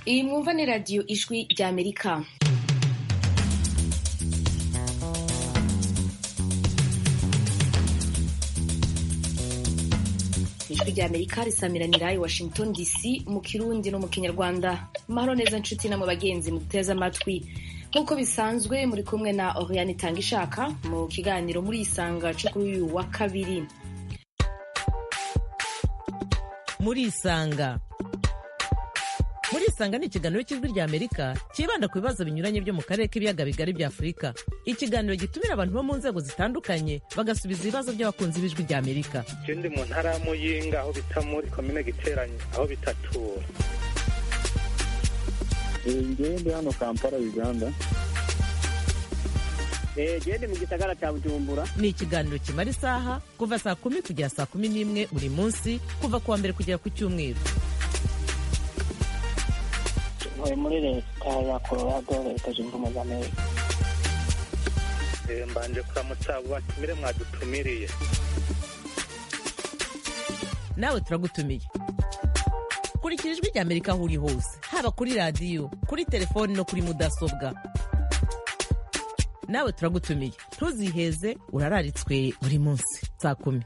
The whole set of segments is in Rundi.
iyi mwumva ni radiyo ijwi ry'amerika ijwi ry'amerika risamiranira i washington dc mu kirundi no mu kinyarwanda mahoro neza nshuti namwe bagenzi muteze amatwi nk'uko bisanzwe muri kumwe na oriane itanga ishaka mu kiganiro muri isanga cyo kuri uyu wa kabiri muri isanga muri isanga ni ikiganiro cy'ijwi ry'amerika cyibanda ku bibazo binyuranye byo mu karere k'ibiyaga bigari bya afurika ikiganiro gitumira abantu bo mu nzego zitandukanye bagasubiza ibibazo by'abakunzi b'ijwi ry'amerika je ndi mu ntara ya muyinga aho bita muri komine giteranye aho bitatura ngewe ndi hano kampala uganda gende mu gisagara cya bujumbura ni ikiganiro kimara isaha kuva saa kumi kugera saa kumi n'imwe buri munsi kuva ku wa mbere kugera ku cyumweru ntuye muri leta ya colorado leta zunze ubumwe za amerika Eh, mbanje kuramutsa abo batumire mwadutumiriye nawe turagutumiye kurikira ijwi ry'amerika aho uri hose haba kuri radiyo kuri telefoni no kuri mudasobwa nawe turagutumiye ntuziheze urararitswe buri munsi saa kumi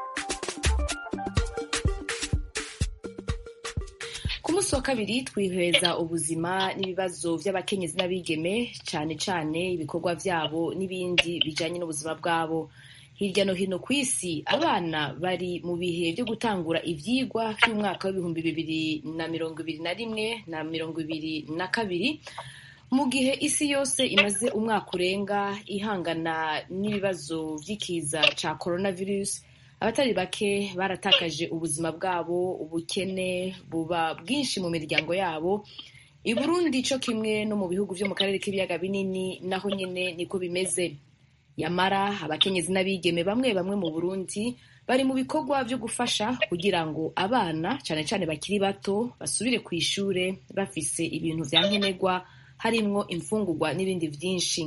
ku munsi wa kabiri twihweza ubuzima n'ibibazo by'abakenyezi n'abigeme cyane cyane ibikorwa byabo n'ibindi bijyanye n'ubuzima bwabo hirya no hino ku isi abana bari mu bihe byo gutangura ibyigwa by'umwaka w'ibihumbi bibiri na mirongo ibiri na rimwe na mirongo ibiri na kabiri mu gihe isi yose imaze umwaka urenga ihangana n'ibibazo by'ikiza cya coronavirus abatari bake baratakaje ubuzima bwabo ubukene buba bwinshi mu miryango yabo i burundi cyo kimwe no mu bihugu byo mu karere k'ibiyaga binini naho nyine niko bimeze yamara abakenyezi n'abigeme bamwe bamwe mu burundi bari mu bikorwa byo gufasha kugira ngo abana cyane cyane bakiri bato basubire ku ishure bafise ibintu vya nkenerwa harimwo imfungurwa n'ibindi vyinshi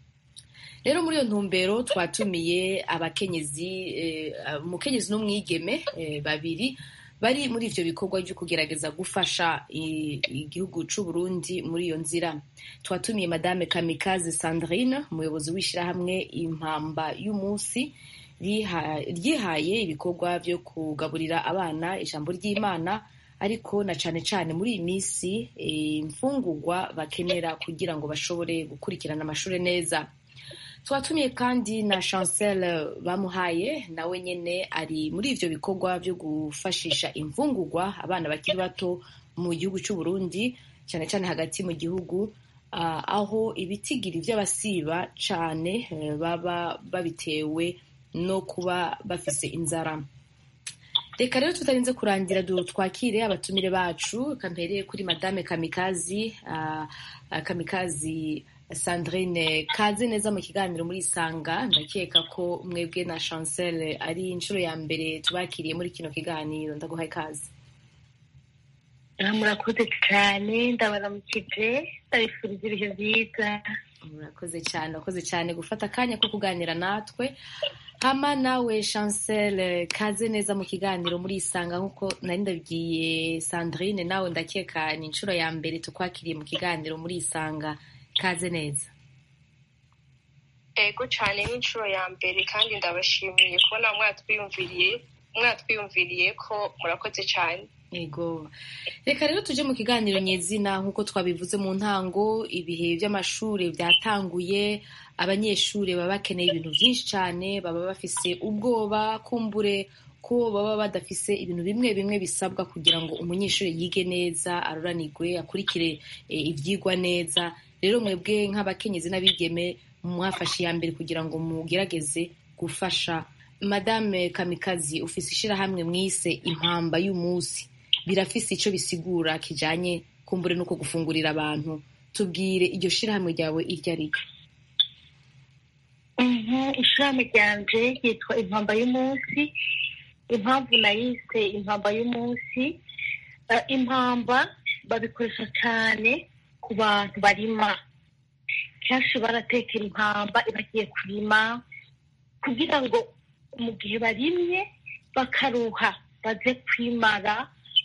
rero muri iyo ntumbero twatumiye abakenyezi eh, umukenyezi n'umwigeme eh, babiri bari muri ivyo bikorwa byo kugerageza gufasha i- igihugu c'u Burundi muri iyo nzira twatumiye madame Kamikaze Sandrine umuyobozi w'ishirahamwe impamba y'umunsi riha- ryihaye ibikorwa byo kugaburira abana ijambo ry'Imana ariko na cane cane muri iyi minsi eh, imfungurwa bakenera kugira ngo bashobore gukurikirana amashuri neza twatumiye kandi na chancel bamuhaye nawe nyene ari muri ivyo bikorwa byo gufashisha imfungurwa abana bakiri bato mu gihugu c'u Burundi cyane cyane hagati mu gihugu ah, aho ibitigiri vy'abasiba cane eh, baba babitewe no kuba bafise inzara reka rero tutarinze kurangira du twakire abatumire bacu kampereye kuri madame kamikazi ah, ah, kamikazi sandrine kaze neza mu kiganiro muri isanga ndakeka ko mwebwe na chancel ari inshuro ya mbere tubakiriye muri kino kiganiro ndaguhaye ikaze murakoze cyane ndabaramukije ndabifuriza ibihe byiza murakoze cyane urakoze cyane gufata akanya ko kuganira natwe hama nawe chancel kaze neza mu kiganiro muri isanga nk'uko nari ndabwiye sandrine nawe ndakeka ni inshuro ya mbere tukwakiriye mu kiganiro muri isanga kaze neza ego cyane n'inshuro ya mbere kandi ndabashimiye kubona mwatwiyumviriye mwatwiyumviriye ko murakoze cyane Ego. Reka rero tuje mu kiganiro nyezina nk'uko twabivuze mu ntango ibihe by'amashuri byatanguye abanyeshuri baba bakeneye ibintu byinshi cyane baba bafise ubwoba kumbure ko baba badafise ibintu bimwe bimwe bisabwa kugira ngo umunyeshuri yige neza aruranirwe akurikire e, ivyigwa neza rero mwebwe nk'abakenyezi n'abigeme mwafashe iya mbere kugira ngo mugerageze gufasha madame kamikazi ufise ishirahamwe mwise impamba y'umunsi birafise ico bisigura kijanye kumbure nuko gufungurira abantu tubwire iryo shirahamwe ryawe iryo ari ryo ishirahamwe ryanje ryitwa impamba y'umunsi impamvu nayise impamba y'umunsi eh, impamba babikoresha cyane ku bantu barima kenshi baratekera impamba bagiye kurima kugira ngo mu gihe barimye bakaruha baze kwimara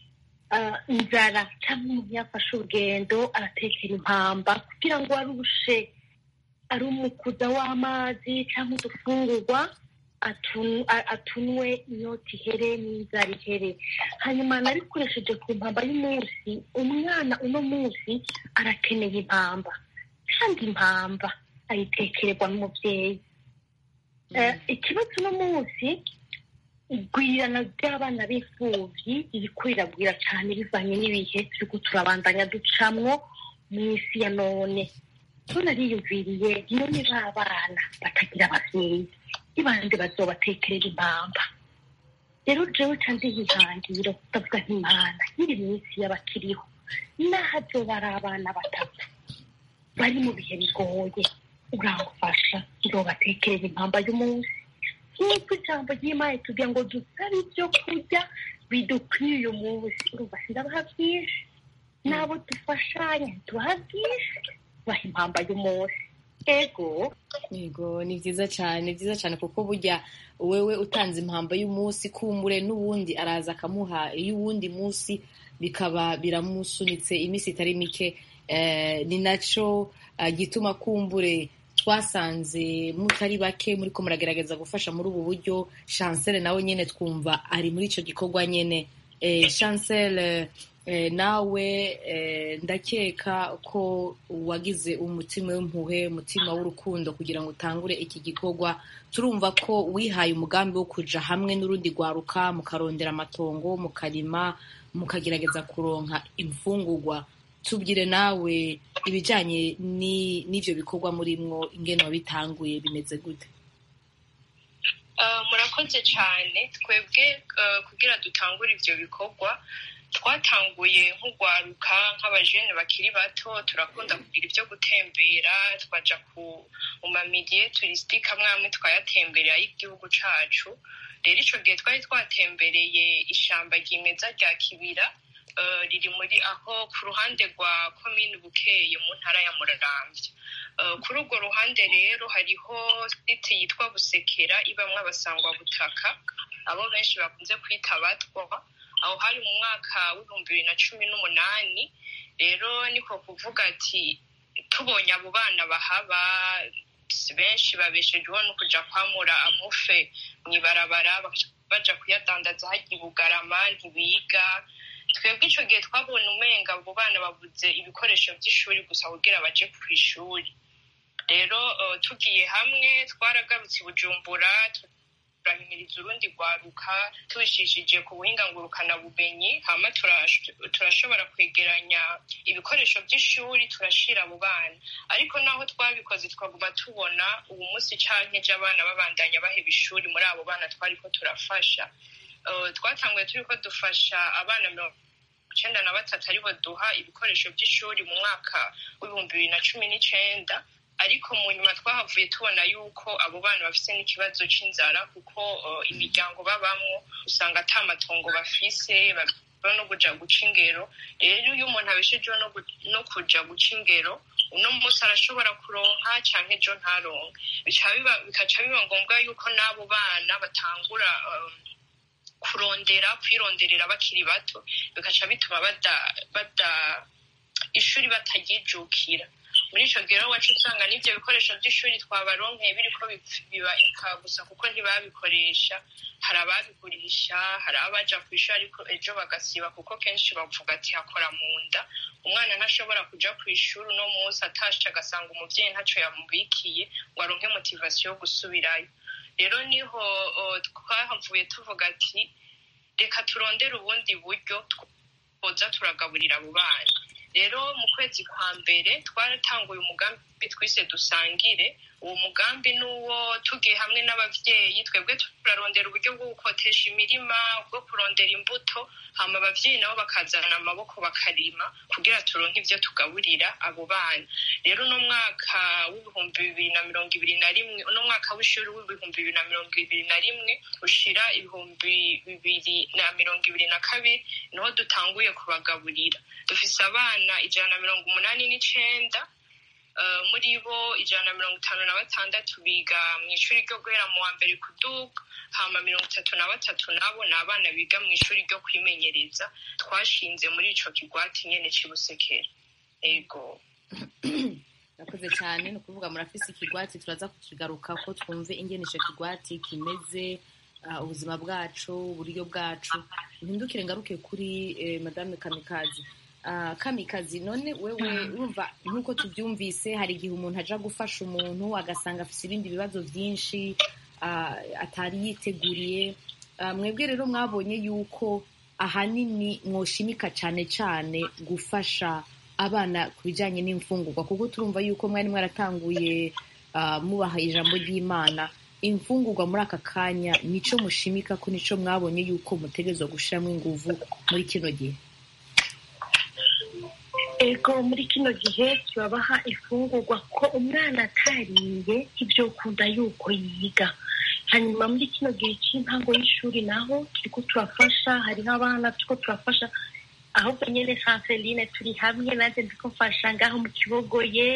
ah, inzara cyangwa umuntu yafashe urugendo aratekera impamba kugira ngo arushe ari umukuza w'amazi cyangwa udufungurwa atun- a- atunwe inyota ihere n'inzara ihere hanyuma nabikoresheje ku mpamba y'umunsi umwana uno munsi arakeneye impamba kandi impamba ayitekererwa n'umubyeyi Eh, ikibazo uno munsi igwirirana ry'abana b'imfubyi ririko riragwira cyane bivanye n'ibihe turiko turabandanya ducamwo mu isi ya none so nariyumviriye none ba bana batagira abavyeyi ibande bazobatekerera impamba rero jewe ca ndihihangiro ndavuga nk'imana nyiri minsi y'abakiriho naho azoba ari abana batatu bari mu bihe bigoye uramufasha nzobatekerera impamba y'umunsi nk'uko ijambo ry'imana tugira ngo dusabe ibyo kurya bidukwiye uyu munsi urumva sindabaha byinshi n'abo dufashanya tubaha byinshi baha impamba y'umunsi ego yego ni byiza cyane ni byiza cyane kuko burya wewe utanze impamba y'umunsi kumbure n'uwundi araza akamuha iy'uwundi munsi bikaba biramusunitse iminsi itari mike Eh, ni naco ah, gituma kumbure twasanze mutari bake muriko muragerageza gufasha muri ubu buryo chancel nawe nyene twumva ari muri ico gikorwa nyene eh, chancel eh, nawe eh, ndakeka ko wagize umutima w'impuhwe umutima w'urukundo kugira ngo utangure iki gikorwa turumva ko wihaye umugambi wo kuja hamwe n'urundi rwaruka mukarondera amatongo mukarima mukagerageza kuronka imfungurwa tubwire nawe ibijanye ni- n'ivyo bikorwa murimwo ingene wabitanguye bimeze gute Uh, murakoze cyane twebwe uh, kugira dutangure ivyo bikorwa twatanguye nk'ugwaruka nk'abajene bakiri bato turakunda kugira ibyo gutembera twaja ku mu mamiliye turisitike amwe amwe twayatemberera y'igihugu cacu rero ico gihe twari twatembereye ishamba ryimeza rya kibira uh, riri muri aho ku ruhande rwa komini bukeye mu ntara ya muraramvya Uh, kuri urwo ruhande rero hariho site yitwa busekera ibamwo abasangwabutaka abo benshi bakunze kwita abatwa aho hari mu mwaka w'ibihumbi bibiri na cumi n'umunani rero niko kuvuga ati tubonye abo bana bahaba si benshi babeshejweho no kuja kwamura amufe mw'ibarabara bakaja baja kuyadandaza harya i bugarama ntibiga twebwe ico gihe twabona umenga abo bana babuze ibikoresho vy'ishuri gusa kugira baje kw'ishuri rero uh, tugiye hamwe twaragarutse i bujumbura turahimiriza urundi rwaruka tubishishije ku buhinga ngurukanabumenyi hama turash- turashobora kwegeranya ibikoresho by'ishuri turashira abo bana ariko naho twabikoze twaguma tubona ubu munsi canke ejo abana babandanya baheba ishuri muri abo bana twariko turafasha Uh, twatanguye turiko dufasha abana mirongo icenda na batatu aribo duha ibikoresho by'ishuri mu mwaka w'ibihumbi bibiri na cumi n'icenda ariko mu nyuma twahavuye tubona yuko abo bana bafise n'ikibazo c'inzara kuko uh, imiryango babamwo usanga ata matongo bafise babishijweho no kuja guca ingero rero iyo umuntu abeshejeho no gu- no kuja guca ingero uno munsi arashobora kuronka canke ejo ntaronke Bica biba- bikaca biba ngombwa yuko n'abo bana batangura um, kurondera kwironderera bakiri bato bigaca bituma bada bada ishuri bataryijukira muri ico gihe rero wacu usanga n'ivyo bikoresho vy'ishuri twabaronkeye biriko bipf- biba inka gusa kuko ntibabikoresha hari ababigurisha hari abaja kw'ishuri ariko ejo bagasiba kuko kenshi bavuga ati hakora mu nda umwana ntashobora kuja kw'ishuri uno munsi atashe agasanga umuvyeyi ntaco yamubikiye ngo aronke motivasiyo yo gusubirayo rero niho uh, twahavuye tuvuga ati reka turondere ubundi buryo twoza turagaburira abo bana rero mu kwezi kwa mbere twaratanguye umugambi twise dusangire uwo mugambi ni uwo tugiye hamwe n'abavyeyi twebwe turarondera uburyo bwo gukotesha imirima bwo kurondera imbuto hama abavyeyi nabo bakazana amaboko bakarima kugira turonke ivyo tugaburira abo bana rero uno mwaka w'ibihumbi bibiri na mirongo ibiri na rimwe uno mwaka w'ishuri w'ibihumbi bibiri na mirongo ibiri na rimwe ushira ibihumbi bibiri na mirongo ibiri na kabiri niho dutanguye kubagaburira dufise abana ijana na mirongo umunani n'icenda Eh, muri bo ijana na mirongo itanu na batandatu biga mu ishuri ryo guhera mu wa mbere kuduga hama mirongo itatu na batatu nabo ni abana biga mu ishuri ryo kwimenyereza twashinze muri ico kigwati nyene c'ibusekera ego murakoze cyane ni ukuvuga murafise ikigwati turaza kukigaruka ko twumve ingene ico kigwati kimeze ah, ubuzima bwacu uburyo bwacu mpindukire ngaruke kuri eh, madame kamikazi Ah, kamikazi none wewe urumva nk'uko tubyumvise hari igihe umuntu aja gufasha umuntu agasanga afise ibindi bibazo byinshi ah, atari yiteguriye Ah, mwebwe rero mwabonye yuko ahanini mwoshimika cyane cyane gufasha abana ku bijyanye n'imfungurwa kuko turumva yuko mwari mwaratanguye ah, mubaha ijambo ry'imana imfungurwa muri aka kanya nico mushimika ko nico mwabonye yuko mutegerezwa gushiramo inguvu muri kino gihe ego muri kino gihe turabaha ifungurwa ko umwana atariye ibyo ukunda yuko yiga hanyuma muri kino gihe cy'intango y'ishuri naho turiko turafasha hariho abana turiko turafasha ahubwo nyene sanseline turi hamwe nanjye ndiko mfasha ngaho mu kibogoye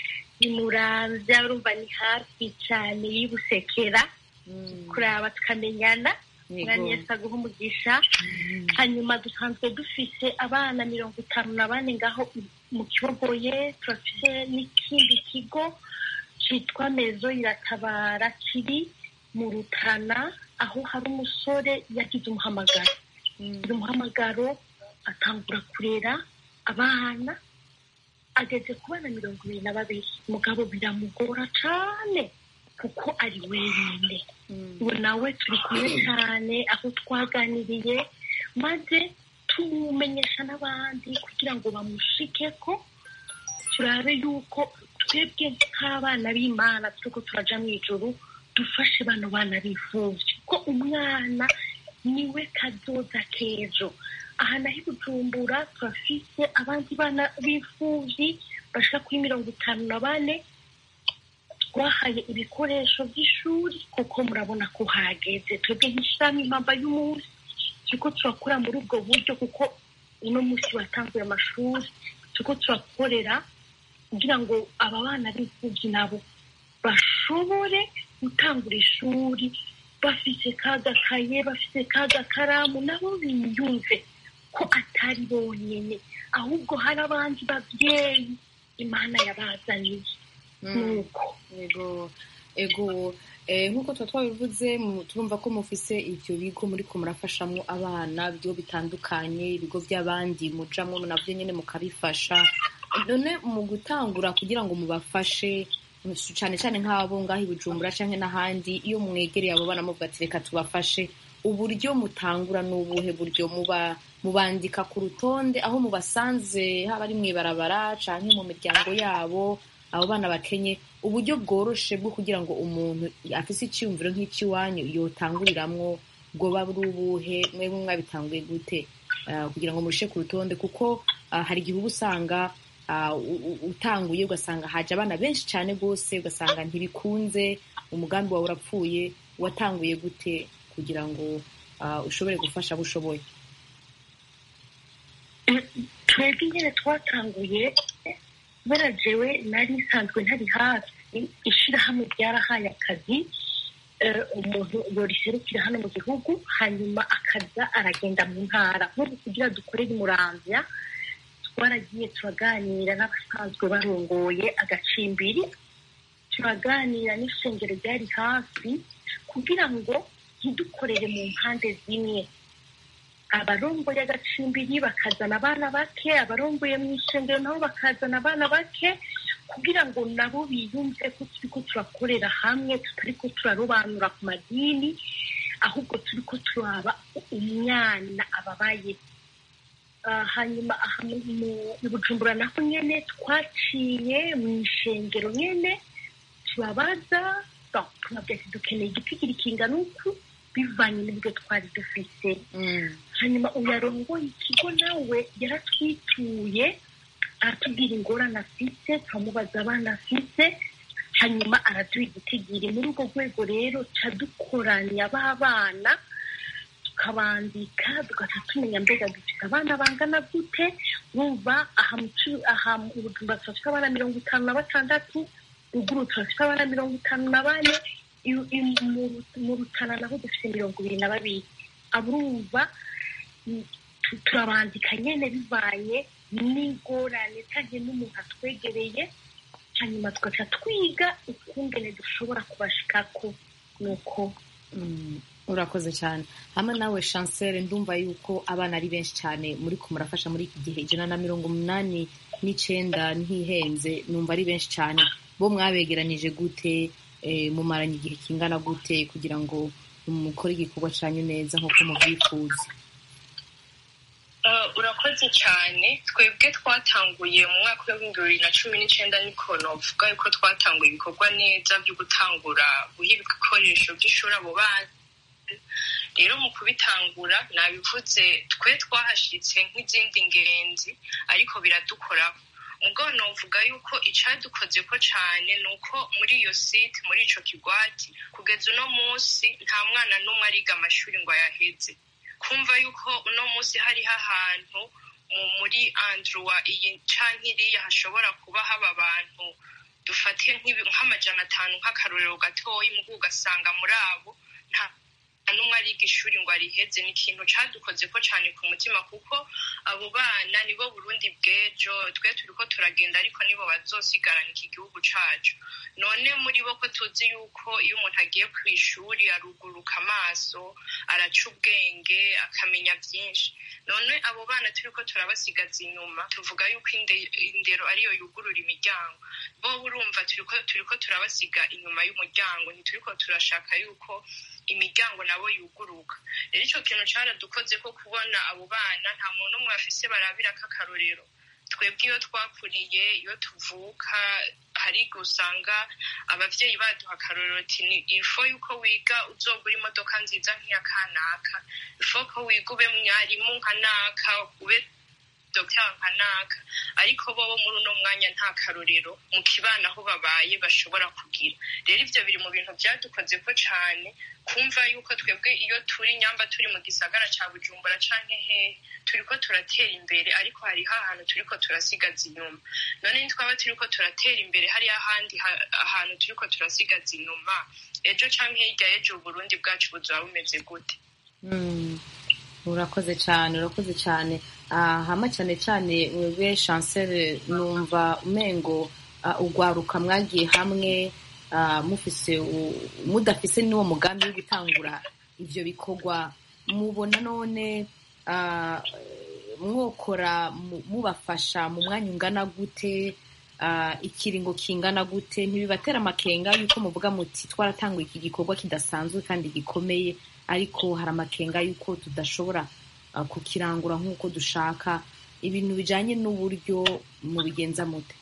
imuramvya urumva ni hafi cane y'ibusekera kuraba tukamenyana mwanya yesu aguha umugisha hanyuma dusanzwe dufise abana mirongo itanu na bane ngaho mu kibogoye turafise n'ikindi kigo citwa mezo iratabara kiri mu rutana aho hari umusore yagize umuhamagaro uyu muhamagaro atangura kurera abana ageze ku bana mirongo ibiri na babiri mugabo biramugora cane kuko ari wenyine ubu nawe turi kumwe cyane aho twaganiriye maze tumumenyesha n'abandi kugira ngo bamushike ko turabe yuko twebwe nk'abana b'imana turiko turaja mu ijuru dufashe bano bana bifuvye ko umwana niwe kazoza k'ejo aha naho i bujumbura turafise abandi bana b'imfuvyi bashika kuri mirongo itanu na bane twahaye ibikoresho by'ishuri kuko murabona ko hageze twebwe nk'ishirahamwe impamba y'umunsi turiko turakora muri ubwo buryo kuko uno munsi watanguye amashuri turiko turakorera kugira ngo aba bana b'imfuvyi nabo bashobore gutangura ishuri bafise kagakaye bafise kagakaramu nabo biyumve ko atari bonyene ahubwo hari abandi bavyeyi imana yabazaniye nuko ego ego eh, nk'uko tuba twabivuze mu- turumva ko mufise ivyo bigo muriko murafashamwo abana ibigo bitandukanye ibigo by'abandi mujamwo navyo nyene mukabifasha none mu gutangura kugira ngo mubafashe cane cane nk'abo ngaho i bujumbura canke n'ahandi iyo mwegereye abo bana muvuga ati reka tubafashe uburyo mutangura n'ubuhe buryo muba mubandika ku rutonde aho mubasanze haba ari mw'ibarabara canke mu miryango yabo abo bana bakenye uburyo bworoshe bwo kugira ngo umuntu afise icyiyumviro nk'icy'iwanyu yotanguriramwo bwoba buri ubuhe mwebwe mwabitanguye gute Ah, kugira ngo murishe ku rutonde kuko ah, hari igihe uba usanga ah, u- u- utanguye ugasanga haje abana benshi cyane rwose ugasanga ntibikunze umugambi wawe urapfuye watanguye gute kugira ngo ah, ushobore gufasha abo ushoboye twebwe nyine twatanguye kubera jewe nari nsanzwe ntari hafi ishirahamwe ryarahaye akazi eh, umuntu yoriserukira hano mu gihugu hanyuma akaza aragenda mu ntara nk'ubu kugira dukorere imuramvya twaragiye turaganira n'abasanzwe barongoye agacimbiri turaganira n'ishengero ryari hafi kugira ngo ntidukorere mu mpande zimwe abarongoye agacimbiri bakazana abana bake abarongoye mu ishengero nabo bakazana abana bake kugira ngo nabo biyumve ko turiko turakorera hamwe tutariko turarobanura ku madini ahubwo turiko turaba umwana ababaye Ah, hanyuma aha mu- mu- i bujumbura naho nyene twaciye mu ishengero nyene turabaza bon, tubabwira ati dukeneye igiti kiri kingana uku bivanye n'ibyo twari dufise hanyuma uyarongoye ikigo nawe yaratwituye aratubwira ingorane afise turamubaza abana afise hanyuma araduha igitigiri muri urwo rwego rero ca dukoranya ba bana tukabandika tugaca tumenya mbega dufite abana bangana gute bumva aha mu Cu- aha mu bujumba turafite abana mirongo itanu na batandatu ruguru turafite abana mirongo itanu na bane i- i- mu Ru- mu rutana naho dufite mirongo ibiri na babiri aburumva mm, tu- turabandika nyene bivanye n'ingorane canke n'umuntu atwegereye hanyuma tugaca twiga ukungene dushobora kubashikako nuko Mm, urakoze cyane hamwe nawe chancel ndumva yuko abana ari benshi cyane muri ko murafasha muri iki gihe ijana na mirongo umunani n'icenda ntihenze numva ari benshi cyane bo mwabegeranije gute eh, mumaranye igihe kingana gute kugira ngo mukore igikorwa cyanyu neza nk'uko mubyifuza Uh, urakoze cyane twebwe twatanguye mu mwaka w'ibihumbi bibiri na cumi n'icyenda niko novuga yuko twatanguye ibikorwa neza byo gutangura guha ibikoresho by'ishuri abo bana rero mu kubitangura nabivuze twe twahashyitse nk'izindi ngenzi ariko biradukoraho ubwo novuga yuko icyadukoze ko cyane ni uko muri iyo site muri ico kigwati kugeza uno munsi nta mwana n'umwe ariga amashuri ngo ayaheze kumva yuko uno munsi hariho ahantu mu- muri andruwa iyi canke iriya hashobora kuba haba abantu dufate nk'ibi- nk'amajana atanu nk'akarorero gatoyi mugu ugasanga muri abo nta nta n'umwe ariga ishuri ngo ariheze ni ikintu cadukoze ko cane ku mutima kuko abo bana nibo burundi bw'ejo twe turiko turagenda ariko nibo bazosigarana iki gihugu cacu none muri bo ko tuzi yuko iyo umuntu agiye ku ishuri aruguruka amaso araca ubwenge akamenya byinshi none abo bana turiko turabasigaza inyuma tuvuga yuko inde- indero ariyo yugurura imiryango bo urumva turiko turiko turabasiga inyuma y'umuryango ntituriko turashaka yuko imiryango nabo yuguruka rero ico kintu caradukoze ko kubona abo bana nta muntu umwe bafise barabirako akarorero twebwe iyo twakuriye iyo tuvuka hari igihe usanga abavyeyi baduha akarorero ati ni ifo yuko wiga uzogura imodoka nziza nk'iya kanaka ifo ko wiga ube mwarimu nka naka ube dogiteri nka naka ariko bobo muri uno mwanya nta karorero mu kibana aho babaye bashobora kugira rero ivyo biri mu bintu vyadukoze ko cane kumva yuko twebwe iyo turi nyamba turi mu gisagara ca bujumbura canke hehe turiko turatera imbere ariko hariho ahantu turiko turasigaza inyuma none nitwaba turiko turatera imbere hariho ahandi ha- ahantu turiko turasigaza inyuma ejo canke hirya y'ejo uburundi bwacu buzoba bumeze gute Mm, urakoze cyane urakoze cyane Ah, hama cyane cyane mwebwe chancel numva umengo ah, ugwaruka mwagiye hamwe ah, mufise u- mudafise n'uwo mugambi wo gutangura ivyo bikorwa mubona none ah, mwokora mu- mubafasha mu mwanya ungana gute ah, ikiringo kingana gute ntibibatera amakenga yuko muvuga muti twaratanguye iki gikorwa kidasanzwe kandi gikomeye ariko hari amakenga yuko tudashobora ah, kukirangura nk'uko dushaka ibintu bijanye n'uburyo mubigenza mute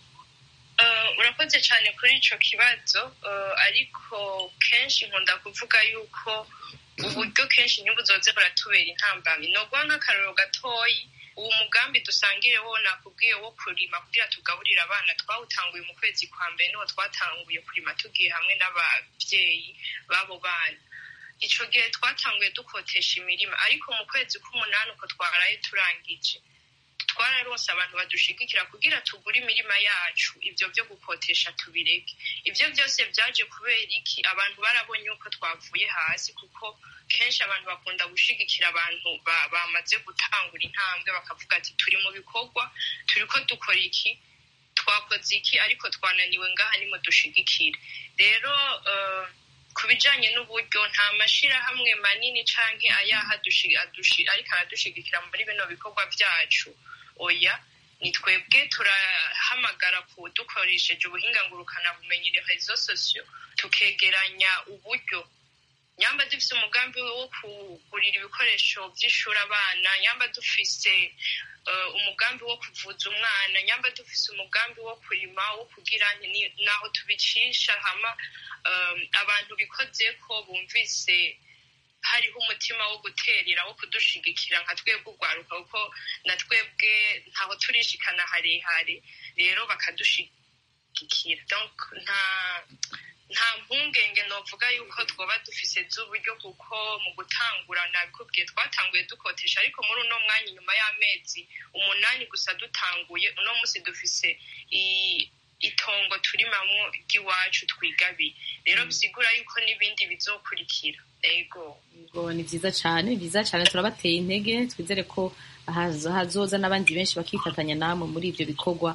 Uh, urakoze cyane kuri ico kibazo uh, ariko kenshi nkunda kuvuga yuko uburyo kenshi ntibuzoze buratubera intambamyi noguha nk'akarorero gatoyi uwo mugambi dusangire wo nakubwiye wo kurima kugira tugaburire abana twawutanguye mu kwezi kwa mbere niho twatanguye kurima tugiye hamwe n'abavyeyi b'abo bana ico gihe twatanguye dukotesha imirima ariko mu kwezi k'umunani uko twaraye turangije twararose abantu badushigikira kugira tugure imirima yacu ivyo vyo gukotesha tubireke ivyo byose vyaje kubera iki abantu barabonye uko twavuye hasi kuko kenshi abantu bakunda gushigikira abantu ba- bamaze gutangura intambwe bakavuga ati turi mu bikorwa turiko dukora iki twakoze iki ariko twananiwe ngaha nimudushigikire rero eh, ku bijanye n'uburyo nta mashirahamwe manini canke ayaha adushi- adushi- ariko aradushigikira muri bino bikorwa vyacu oya ni twebwe turahamagara ku dukoresheje ubuhinga ngurukana bumenyi rezo sosiyo tukegeranya uburyo nyamba dufise umugambi wo kugurira ibikoresho vy'ishuri abana nyamba dufise eh, umugambi wo kuvuza umwana nyamba dufise umugambi wo kurima wo kugira ni- naho tubicisha hama eh, abantu bikozeko bumvise hariho umutima wo guterera wo kudushigikira nka twebwe urwaruka kuko na twebwe ntaho turishikana harehare rero bakadushigikira donc nta nta mpungenge novuga yuko twoba dufise z'uburyo kuko mu gutangura nabikubwiye twatanguye dukotesha ariko muri uno mwanya inyuma y'amezi umunani gusa dutanguye uno munsi dufise itongo turimamwo ry'iwacu twigabiye rero bisigura yuko n'ibindi bizokurikira ego ni vyiza cane vyiza cane turabateye intege twizere ko hazoza n'abandi benshi bakifatanya namwe muri ivyo bikorwa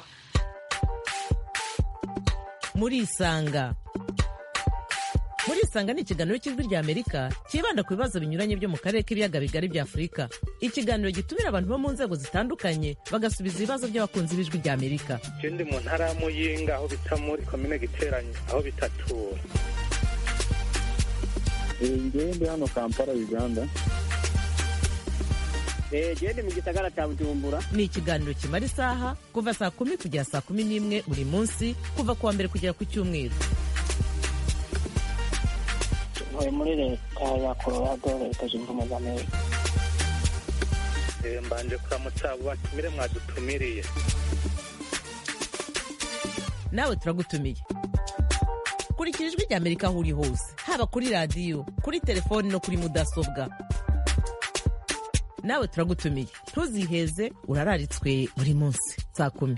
murisanga murisanga ni ikiganiro cy'ijwi rya amerika cyibanda ku bibazo binyuranye byo mu karere k'ibiyaga bigari bya afurika ikiganiro gitumira abantu bo mu nzego zitandukanye bagasubiza ibibazo by'abakunzi b'ijwi rya amerika je ndi mu ntara ya muyinga aho bita muri komine giteranye aho bitatura ngewe ndi hano kampala uganda gende mu gisagara cya bujumbura ni ikiganiro kimara isaha kuva saa kumi kugera saa kumi n'imwe buri munsi kuva ku wa mbere kugera ku cyumweru ntuye muri leta ya colorado leta zunze ubumwe za amerika mbanje kuramutsa abo batumire mwadutumiriye nawe turagutumiye kurikira ijwi rya amerika aho uri hose haba kuri radiyo kuri telefoni no kuri mudasobwa nawe turagutumiye ntuziheze urararitswe buri munsi saa kumi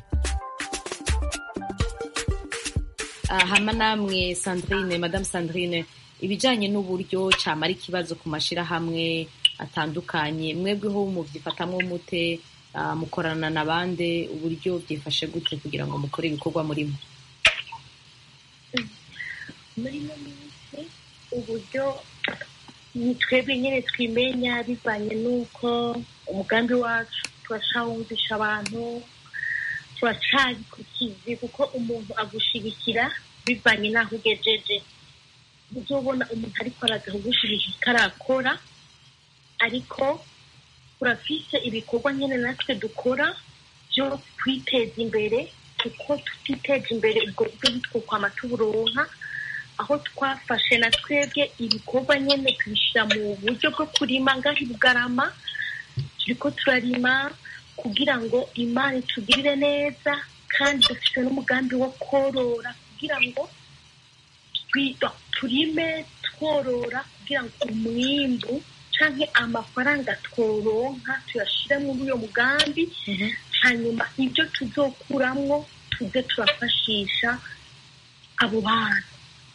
hama namwe sandrine madamu sandrine ibijyanye n'uburyo cyamara ikibazo ku mashyirahamwe atandukanye mwebweho mubyifatamwo mute mukorana na bande uburyo byifashe gute kugira ngo mukore ibikorwa murimo muri ino minsi uburyo ni twebwe nyine twimenya bivanye n'uko umugambi wacu turacawumvisha abantu turacari ku kizi kuko umuntu agushigikira bivanye n'aho ugejeje uzobona umuntu ariko araza kugushyigikira arakora ariko turafise ibikorwa nyine natwe dukora byo kwiteza imbere kuko tutiteje imbere ubwo buryo ntitwokwama tuburonka aho twafashe na twebwe ibikorwa nyine tubishyira mu buryo bwo kurima ngaho i bugarama turiko turarima kugira ngo imana itugirire neza kandi dufite n'umugambi wo korora kugira ngo turime tworora kugira ngo umwimbu canke amafaranga tworonka tuyashire muri uyo mugambi hanyuma ibyo tuzokuramwo tuze turafashisha abo bantu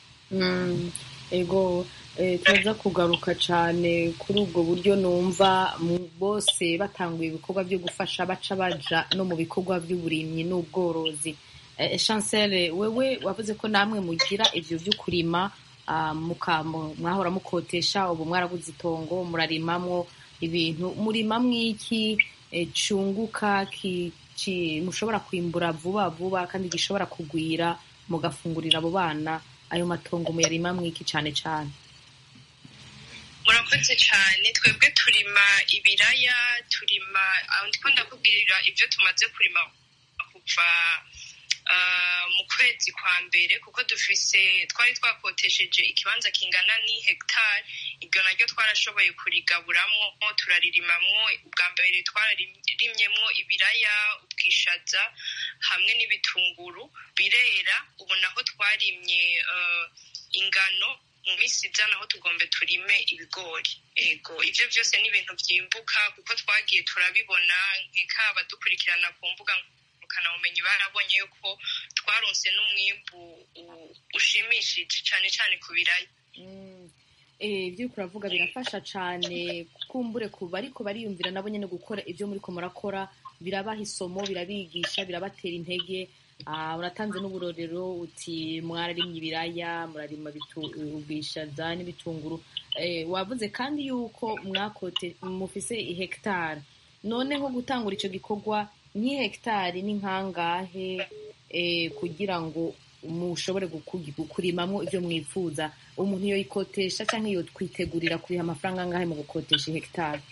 ego tuza kugaruka cyane kuri ubwo buryo numva bose batanguye ibikorwa byo gufasha baca baja no mu bikorwa by'uburimyi n'ubworozi chancel wewe wavuze ko namwe mugira ibyo byo kurima mwahora mukotesha ubu mwaraguze itongo murarimamwo ibintu murimamwo iki cyunguka mushobora kwimbura vuba vuba kandi gishobora kugwira mugafungurira abo bana ayo matongo muyarima mwiki cyane cyane murakoze cyane twebwe turima ibiraya turima ndiko ndakubwirira ibyo tumaze kurima kuva mu kwezi kwa mbere kuko dufise twari twakotesheje ikibanza kingana ni hegitari iryo naryo twarashoboye kurigaburamwo turaririmamwo ubwa mbere twararimyemwo ibiraya ubwishaza hamwe n'ibitunguru birera ubu naho twarimye ingano mu minsi iza naho tugombe turime ibigori ego ibyo byose ni ibintu byimbuka kuko twagiye turabibona nkeka abadukurikirana ku mbuga ubumenyi barabonye yuko twaronse n'umwimbu ushimishije cyane cyane ku biraya ibyo uri kuravuga birafasha cyane kumbure kuba ariko bariyumvira nabo nyine gukora ibyo muri ko murakora birabaha isomo birabigisha birabatera intege uratanze n'uburorero uti mwararimye ibiraya murarima ubwishaza n'ibitunguru wavuze kandi yuko mwakote mufise hegitari noneho gutangura icyo gikorwa nk'ihegitari ni nkangahe kugira ngo mushobore kurimamo ibyo mwifuza umuntu iyo yikotesha cyangwa iyo twitegurira kuriha amafaranga angahe mu gukotesha hegitari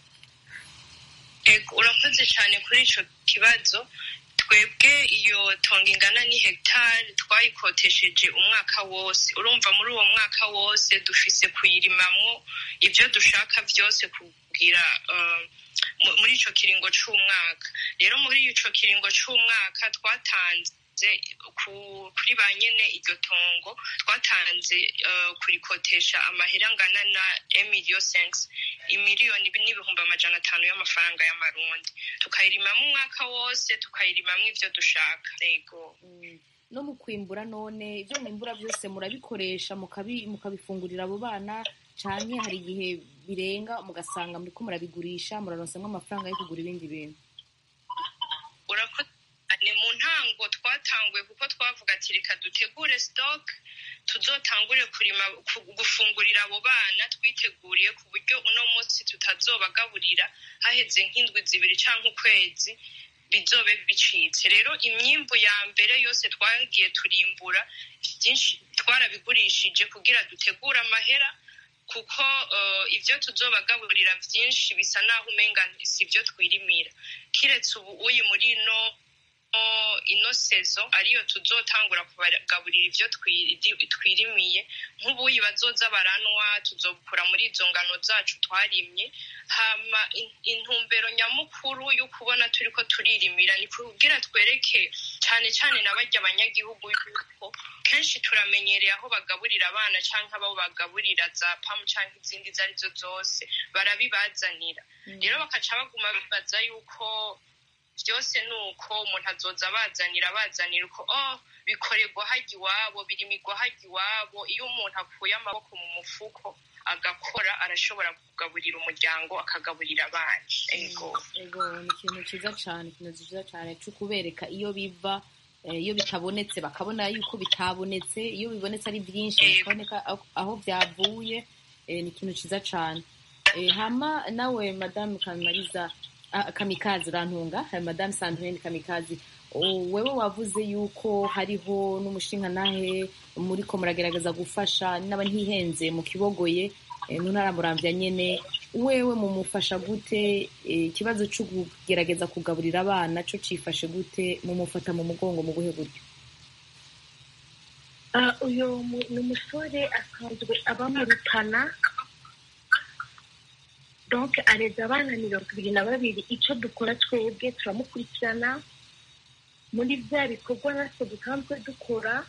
urakoze cyane kuri icyo kibazo twebwe iyo tongo ingana ni hegitari twayikotesheje umwaka wose urumva muri uwo mwaka wose dufise kuyirimamo ibyo dushaka byose kugira muri icyo kiringo cy'umwaka rero muri icyo kiringo cy'umwaka twatanze twatanze kuri ba nyene iryo tongo twatanze kurikotesha amahera angana na emiliyo senks imiliyoni n'ibihumbi amajana atanu y'amafaranga y'amarundi tukayirimamo umwaka wose tukayirimamo ivyo dushaka yego no mu kwimbura none ibyo mwimbura byose murabikoresha mukabifungurira abo bana canke hari igihe birenga mugasanga muriko murabigurisha muraronsamwo amafaranga yo kugura ibindi bintu ni mu ntango twatanguye kuko twavuga ati reka dutegure stock tuzotangure kurima gufungurira abo bana twiteguriye ku buryo uno munsi tutazobagaburira haheze nk'indwi zibiri cyangwa ukwezi bizobe bicitse rero imyimbu ya mbere yose twagiye turimbura byinshi twarabigurishije kugira dutegure amahera kuko ibyo tuzobagaburira byinshi bisa naho umenga si ibyo twirimira kiretse ubu uyi muri ino ino sezo ariyo tuzotangura kubagaburira ibyo twirimiye nk'ubuyi bazoza baranwa tuzokura muri izo ngano zacu twarimye hama intumbero nyamukuru yo kubona turi ko turirimira ni kugira twereke cyane cyane na bajya abanyagihugu yuko kenshi turamenyereye aho bagaburira abana cyangwa abo bagaburira za pamu cyangwa izindi izo arizo zose barabibazanira rero bakaca baguma bibaza yuko byose ni uko umuntu azoza abazanira abazanira uko oh bikorerwa hajya iwabo birimirwa hajya iwabo iyo umuntu akuye amaboko mu mufuko agakora arashobora kugaburira umuryango akagaburira abana ego ego ni ikintu cyiza cyane ikintu cyiza cyane cyo kubereka iyo biva iyo bitabonetse bakabona yuko bitabonetse iyo bibonetse ari byinshi bakaboneka aho byavuye ni ikintu cyiza cyane hama nawe madamu kamariza kamikazi urantunga madamu sandrine kamikazi wewe wavuze yuko hariho n'umushingantahe muri ko muragerageza gufasha n'aba ntihenze mu kibogoye mu ntara murambya nyine wewe mumufasha gute ikibazo cyo kugerageza kugaburira abana cyo cyifashe gute mumufata mu mugongo mu buhe buryo uyu ni umusore asanzwe aba mu rutana donc areza abana mirongo ibiri na babiri icyo dukora twebwe turamukurikirana muri bya bikorwa natwe dusanzwe dukora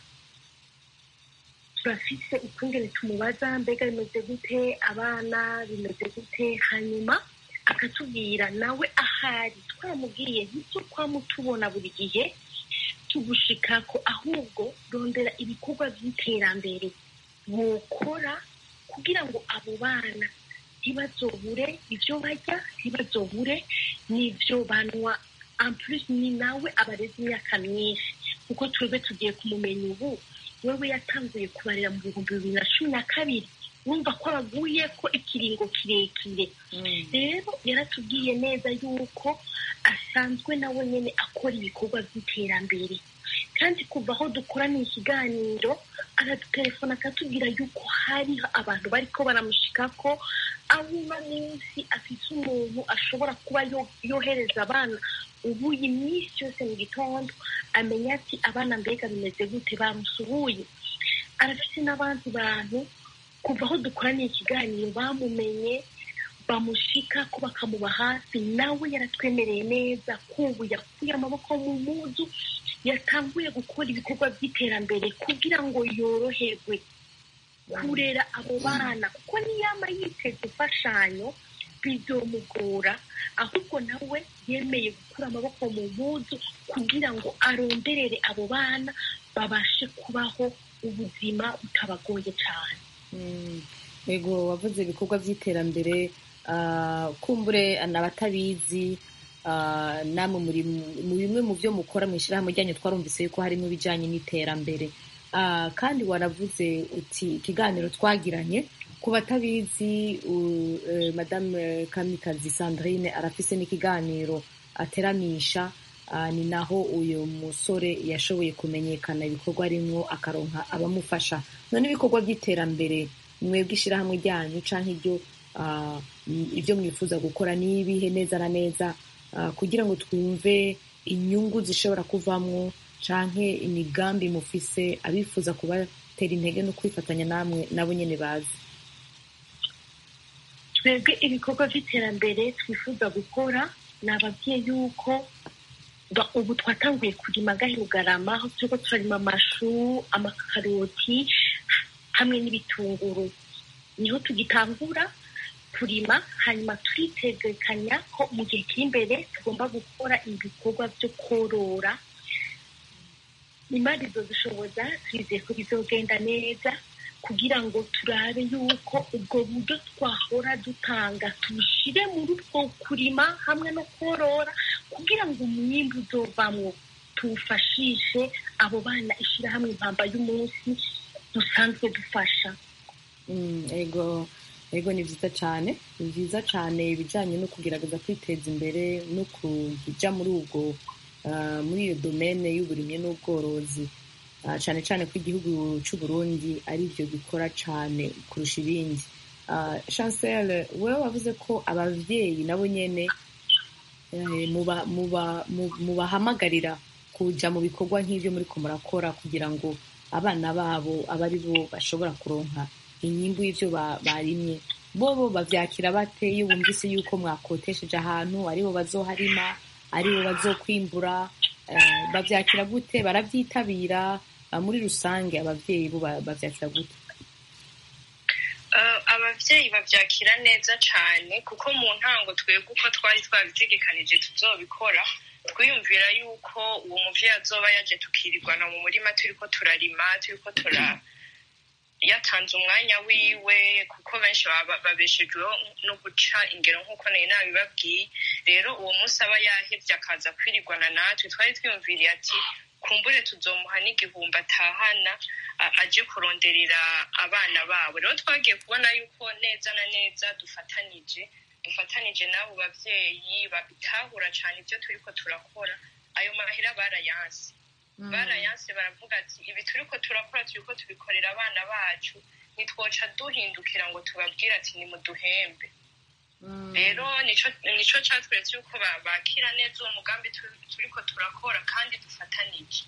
turafise ukungene tumubaza mbega bimeze gute abana bimeze gute hanyuma akatubwira nawe ahari twaramubwiye ntibyo kwamutubona buri gihe tugushikako ahubwo rondera ibikorwa by'iterambere bukora kugira ngo abo bana ntibazobure ibyo barya ntibazobure n'ibyo banywa ampulisi ni nawe abarezi imyaka myinshi kuko twebwe tugiye kumumenya ubu wewe yatanguye kubarira mu bihumbi bibiri na cumi na kabiri wumva ko abaguye ko ikiringo kirekire rero yaratubwiye neza yuko asanzwe nawe nyine akora ibikorwa by'iterambere kandi kuva aho dukoraniye ikiganiro aradutelefona akatubwira yuko hariho abantu bariko baramushika ko aho uno munsi afite umuntu ashobora kuba yohereza abana ubu iyi minsi yose mu gitondo amenya ati abana mbega bimeze gute bamusuhuye arafite n'abandi bantu kuva aho dukoraniye ikiganiro bamumenye bamushika ko bakamuba hafi nawe yaratwemereye neza kubu yakuye amaboko mu muzu yatanguye gukora ibikorwa by'iterambere kugira ngo yoroherwe kurera abo bana kuko niyama yiteze imfashanyo bizomugora ahubwo nawe yemeye gukura amaboko mu mpuzu kugira ngo aronderere abo bana babashe kubaho ubuzima butabagoye cyane yego wavuze ibikorwa by'iterambere kumbure n'abatabizi namwe muri mu bimwe mu byo mukora mu ishyirahamwe ryanyu twarumvise yuko harimo ibijyanye n'iterambere kandi waravuze uti ikiganiro twagiranye ku batabizi madame kamikazi sandrine arafise n'ikiganiro ateramisha ni naho uyu musore yashoboye kumenyekana ibikorwa arimwo akaronka abamufasha none ibikorwa by'iterambere mwebwe ishyirahamwe ryanyu cyangwa ibyo ibyo mwifuza gukora ni ibihe neza na neza kugira ngo twumve inyungu zishobora kuvamwo canke imigambi mufise abifuza kubatera intege no kwifatanya namwe nabo nyene bazi twebwe ibikorwa by'iterambere twifuza gukora ni ababyeyi yuko Ba- ubu twatanguye kurima gahe bugarama aho turiko turarima amashu amakaroti hamwe n'ibitunguru niho tugitangura kurima hanyuma turitegekanya ko mu gihe kiri imbere tugomba gukora ibikorwa byo korora imari zodushoboza twizeye ko bizogenda neza kugira ngo turabe yuko ubwo buryo twahora dutanga tubushire muri utwo kurima hamwe no korora kugira ngo umwimbu uzovamwo tuwufashishe abo bana ishyirahamwe impamba y'umunsi dusanzwe dufasha Mm, ego ego ni byiza cyane ni byiza cyane ibijyanye no kugerageza kwiteza imbere no kujya muri ubwo ah, muri iyo domene y'uburimyi n'ubworozi Ah, cyane cyane ko igihugu cy'u Burundi ari byo gikora cyane kurusha ibindi Ah, chancel wowe wavuze ko ababyeyi nabo nyene eh, muba- muba- mu- mubahamagarira kuja mu bikorwa nk'ibyo muri ko murakora kugira ngo abana babo abe ari bo bashobora kuronka inyimbu y'ibyo ba- barimye bobo bavyakira bate iyo bumvise yuko mwakotesheje ahantu aribo bazoharima aribo bazokwimbura eh, bavyakira gute barabyitabira Ah, muri rusange abavyeyi bo ba- bavyakira gute Eh, abavyeyi bavyakira neza cane kuko mu ntango twebwe uko twari twabitegekanije tuzobikora twiyumvira yuko uwo muvyeyi azoba yaje tukirirwana mu murima turiko turarima turiko tura yatanze umwanya wiwe kuko benshi baba babeshejweho no guca ingero nk'uko nari nabibabwiye rero uwo munsi aba yahevye akaza kwirirwana natwe twari twiyumviriye ati kumbure tuzomuha n'igihumbi atahana a- aje kuronderera abana babo rero twagiye kubona yuko neza na neza dufatanije dufatanije n'abo bavyeyi babitahura cane ibyo turiko turakora ayo mahera barayanse barayanse baravuga ati ibi turiko turakora turiko tubikorera abana bacu ntitwoca duhindukira ngo tubabwire ati nimuduhembe rero nico nico catweretse yuko ba- bakira neza uwo mugambi tu- turiko turakora kandi dufatanije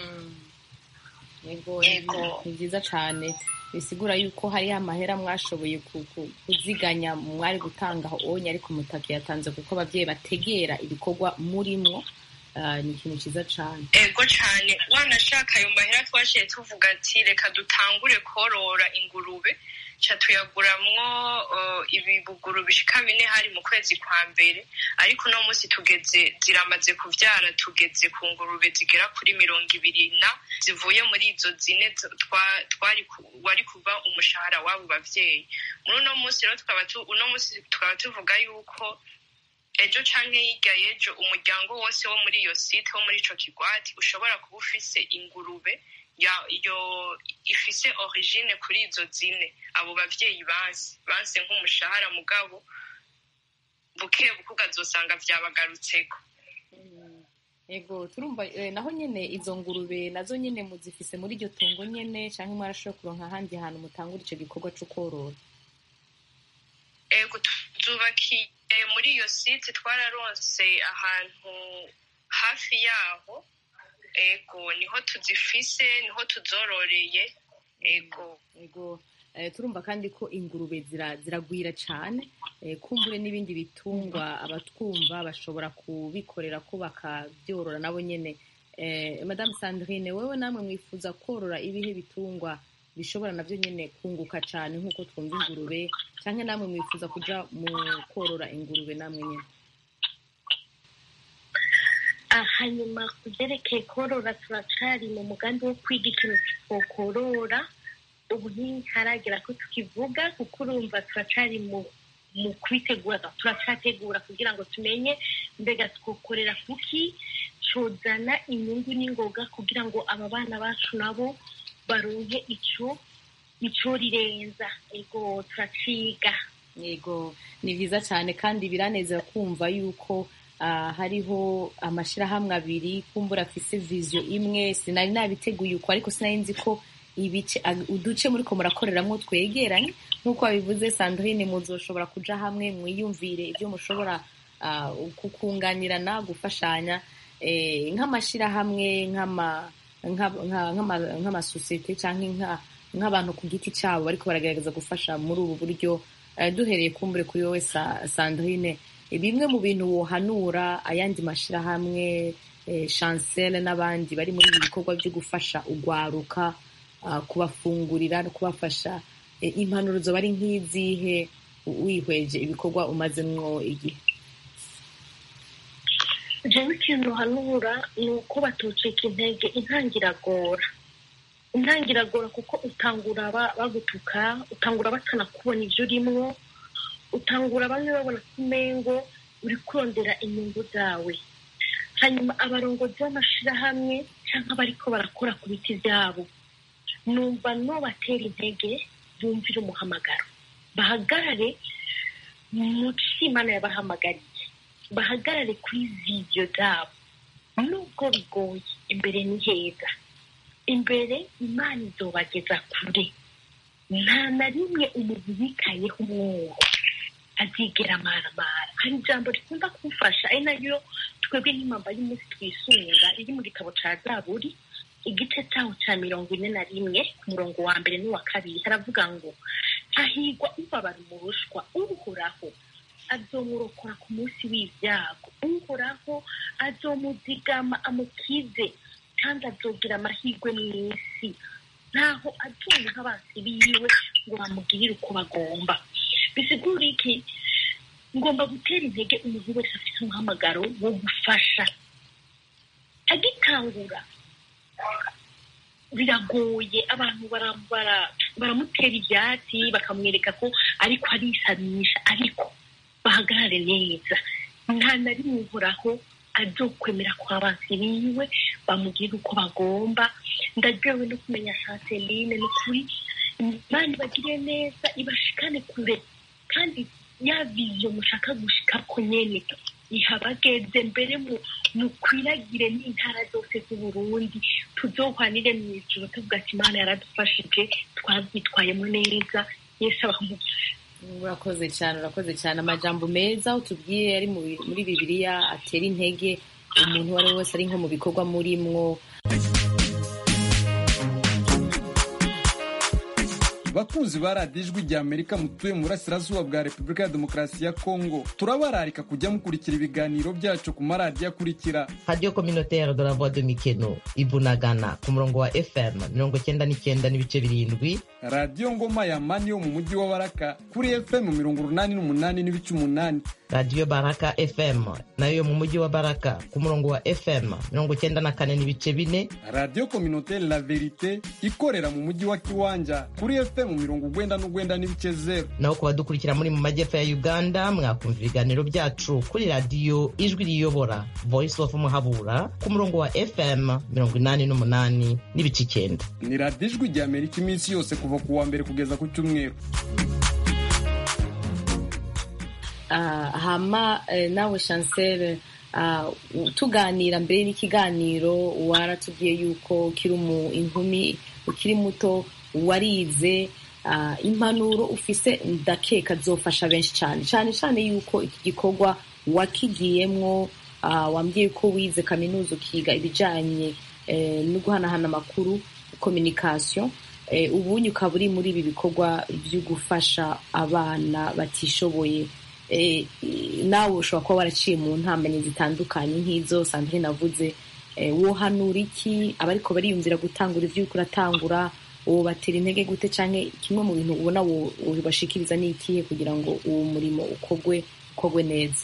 Yego, Yego. ni byiza cyane bisigura yuko hariho amahera mwashoboye ku- ku- kuziganya mwari gutanga aho onye ariko mutaka yatanze kuko abavyeyi bategera ibikorwa murimwo Ah, ni ikintu cyiza cyane ego cane wanashaka ayo mahera twashiye tuvuga ati reka dutangure korora ingurube ca tuyaguramwo uh, ibibuguru bishika bine hari mu kwezi kwa mbere ariko uno munsi tugeze ziramaze kuvyara tugeze ku ngurube zigera kuri mirongo ibiri na zivuye muri izo zine z- twa- twari ku- wari kuva umushahara w'abo bavyeyi muri uno munsi rero tukaba tu- uno munsi tukaba tuvuga yuko ejo canke hirya y'ejo umuryango wose wo muri iyo site wo muri ico kigwati ushobora kuba ufise ingurube ya yo ifise origine kuri izo zine abo bavyeyi banse banse nk'umushahara mugabo buke buke ukazosanga vyabagarutseko yego turumva eh, naho nyene izo ngurube nazo nyene muzifise muri iryo tongo nyene canke mwarashoboye kuronka ahandi hantu mutangura ico gikorwa co korora ego tuzubakiye muri iyo site twararonse ahantu hafi yaho ego niho tuzifise niho tuzororeye ego yego eh, turumva kandi ko ingurube zira- ziragwira cane eh, kumbure n'ibindi bitungwa abatwumva bashobora kubikorera ko bakavyorora nabo nyene eh, madame sandrine wewe namwe mwifuza korora ibihe bitungwa bishobora navyo nyene kunguka cane nk'uko twumva ingurube canke namwe mwifuza kuja mu korora ingurube namwe nyene Ah, hanyuma ku byerekeye korora turacari mu mugambi wo kwiga ikintu twokorora ubu ntiharagera ko tukivuga kuko urumva turacari mu mu kubitegura turacategura kugira ngo tumenye mbega twokorera kuki cozana inyungu n'ingoga kugira ngo aba bana bacu nabo baronke ico ico rirenza ego turaciga yego ni vyiza cyane kandi biranezera kumva yuko ah, hariho amashirahamwe abiri kumbura afise vision imwe sinari nabiteguye uko ariko sinari nzi ko ibice ag- uduce muriko murakoreramwo twegeranye nk'uko wabivuze sandrine muzoshobora kuja hamwe mwiyumvire ibyo mushobora ah, kukunganirana gufashanya eh, nk'amashirahamwe nk'ama nka- nka- nk'ama- nk'amasosiyete canke nka- nk'abantu ku giti cyabo bariko baragerageza gufasha muri ubu buryo eh, duhereye kumbure kuri wowe Sa- sandrine eh, bimwe mu bintu wohanura ayandi mashirahamwe eh, chancel n'abandi bari muri ibi bikorwa byo gufasha ugwaruka ah, kubafungurira no kubafasha eh, impanuro zoba ari nk'izihe wihweje ibikorwa umazemwo igihe jewe ikintu hanura ni uko batoceka intege intangiragora intangiragora kuko utangura ba- bagutuka utangura batanakubona ibyo urimwo utangura bamwe babona ko umengo uri kurondera inyungu zawe hanyuma abarongozi b'amashirahamwe cyangwa abariko barakora ku biti byabo numva no batera intege bumvira umuhamagaro bahagarare mu cyo imana yabahamagariye bahagarare kuri vidiyo zabo nubwo bigoye imbere ni heza imbere imana izobageza kure nta na rimwe umuntu yikayeho umwuho azigera amaramara hari ijambo rikunda kumfasha ari nayo twebwe nk'impamba y'umunsi twisunga iri mu gitabo cya zaburi igice cyaho cya mirongo ine na rimwe ku murongo wa mbere n'uwa kabiri haravuga ngo hahigwa ubabara umurushwa uhoraho azomurokora ku munsi w'ibyago uhoraho azomuzigama amukize kandi azogira amahirwe mu isi ntaho azumva abansi biwe ngo bamugirire uko bagomba bisigura iki ngomba gutera intege umuntu wese afite umuhamagaro wo gufasha agitangura biragoye abantu bara- bara- baramutera ibyatsi bakamwereka ko ariko arisamisha ariko bahagarare neza nta na rimwe uhoraho azokwemera ko abansi biwe bamubwira uko bagomba ndaryohewe no kumenya chanceline ni ukuri imana ibagire neza ibashikane kure kandi ya viziyo mushaka gushikako nyene ihabageze mbere mu mukwiragire n'intara zose z'uburundi tuzohwanire mu ijuru tuvuga ati imana yaradufashije twabyitwayemo neza yesu abamugisha urakoze cyane urakoze cyane amajambo meza utubwiye ari mu bi- muri bibiliya atera intege umuntu uwo ari we wese ari nko mu bikorwa murimwo bakunzi ba radiyo ijwi rya amerika mutuye mu burasirazuba bwa repubulika ya demokarasi ya kongo turabararika kujya mukurikira ibiganiro byacu ku maradiyo akurikira radiyo communautaire de la voix de mikeno ibunagana ku murongo wa fm mirongo cyenda n'icyenda n'ibice birindwi radiyo ngoma ya mani yo mu mujyi wa baraka kuri fm mirongo urunani n'umunani n'ibice umunani radiyo baraka fm nayo yo mu mujyi wa baraka ku murongo wa fm mirongo cyenda na kane n'ibice bine radiyo kominotere la verite ikorera mu mujyi wa kiwanja kuri fm mirongo ugwenda n'ugwenda n'ibice zeru naho ku badukurikira muri mu majyepfo ya uganda mwakumva ibiganiro byacu kuri radiyo ijwi riyobora voice of muhabura ku murongo wa fm mirongo inani n'umunani n'ibice icyenda ni radiyo ijwi rya amerika iminsi yose kuva ku wa mbere kugeza ku cyumweru Ah, hama eh, nawe chancel ah, u- tuganira mbere n'ikiganiro waratubwiye yuko ukiri umu inkumi ukiri muto warize ah, impanuro ufise ndakeka zofasha benshi cyane cyane cyane yuko iki gikorwa wakigiyemwo ah, wambwiye ko wize kaminuza ukiga ibijanye eh, no guhanahana amakuru communication eh, ubunye ukaba uri muri ibi bikorwa byo gufasha abana batishoboye eh, nawe ushobora kuba waraciye mu ntambanye zitandukanye nk'izo sandrine navuze eh, wohanura iki abariko bariyumvira gutangura ivyo uriko uratangura wobatera intege gute canke kimwe mu bintu ubona wo- wobashikiriza ni ikihe kugira ngo uwo murimo ukogwe ukogwe neza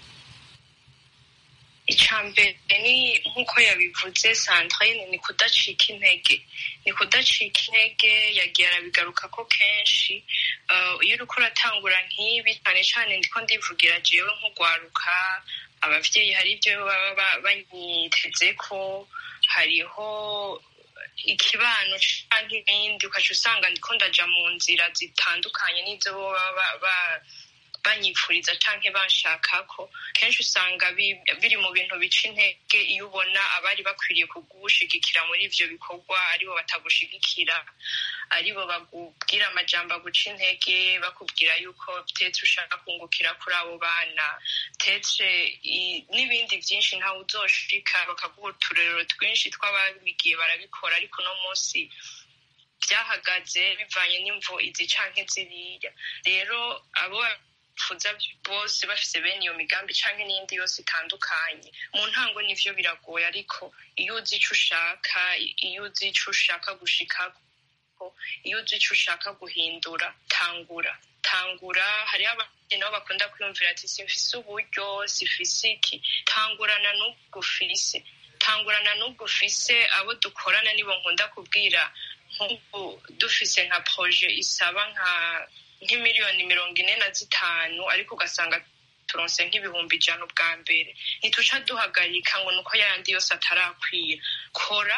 icambere ni nk'uko yabivuze sandrine ni kudacika intege ni kudacika intege yagiye arabigaruka ko kenshi Eh, iyo uriko uratangura nk'ibi cyane cyane ndiko ndivugira jewe nk'ugwaruka abavyeyi hari ibyo baba ba- banyiteze ko hariho ikibano canke ibindi ukaca usanga ndiko ndaja mu nzira zitandukanye n'izo bo baba ba- ba- banyipfuriza canke banshakako kenshi usanga bi- biri mu bintu bica intege iyo ubona abari bakwiriye kugushigikira muri ivyo bikorwa aribo batagushigikira aribo bakubwira amajambo aguca intege bakubwira yuko tetse ushaka kungukira kuri abo bana tetse i- n'ibindi byinshi ntawe uzoshika bakaguha uturerero twinshi tw'ababigiye barabikora ariko uno munsi byahagaze bivanye n'imvo izi canke ziriya rero abo bipfuza bose bafise bene iyo migambi canke n'iyindi yose itandukanye mu ntango nivyo biragoye ariko iyo uzi ico ushaka iyo uzi ico ushaka gushikako iyo uzi ico ushaka guhindura tangura tangura hariho abandi nabo bakunda kwiyumvira ati simfise uburyo sifise iki tangurana n'ubwo ufise tangurana n'ubwo ufise abo dukorana nibo nkunda kubwira nk'ubu dufise nka proje isaba nka nk'imiliyoni mirongo ine na zitanu ariko ugasanga turonse nk'ibihumbi ijana ubwa mbere ntituca duhagarika ngo nuko yayandi yose atarakwira kora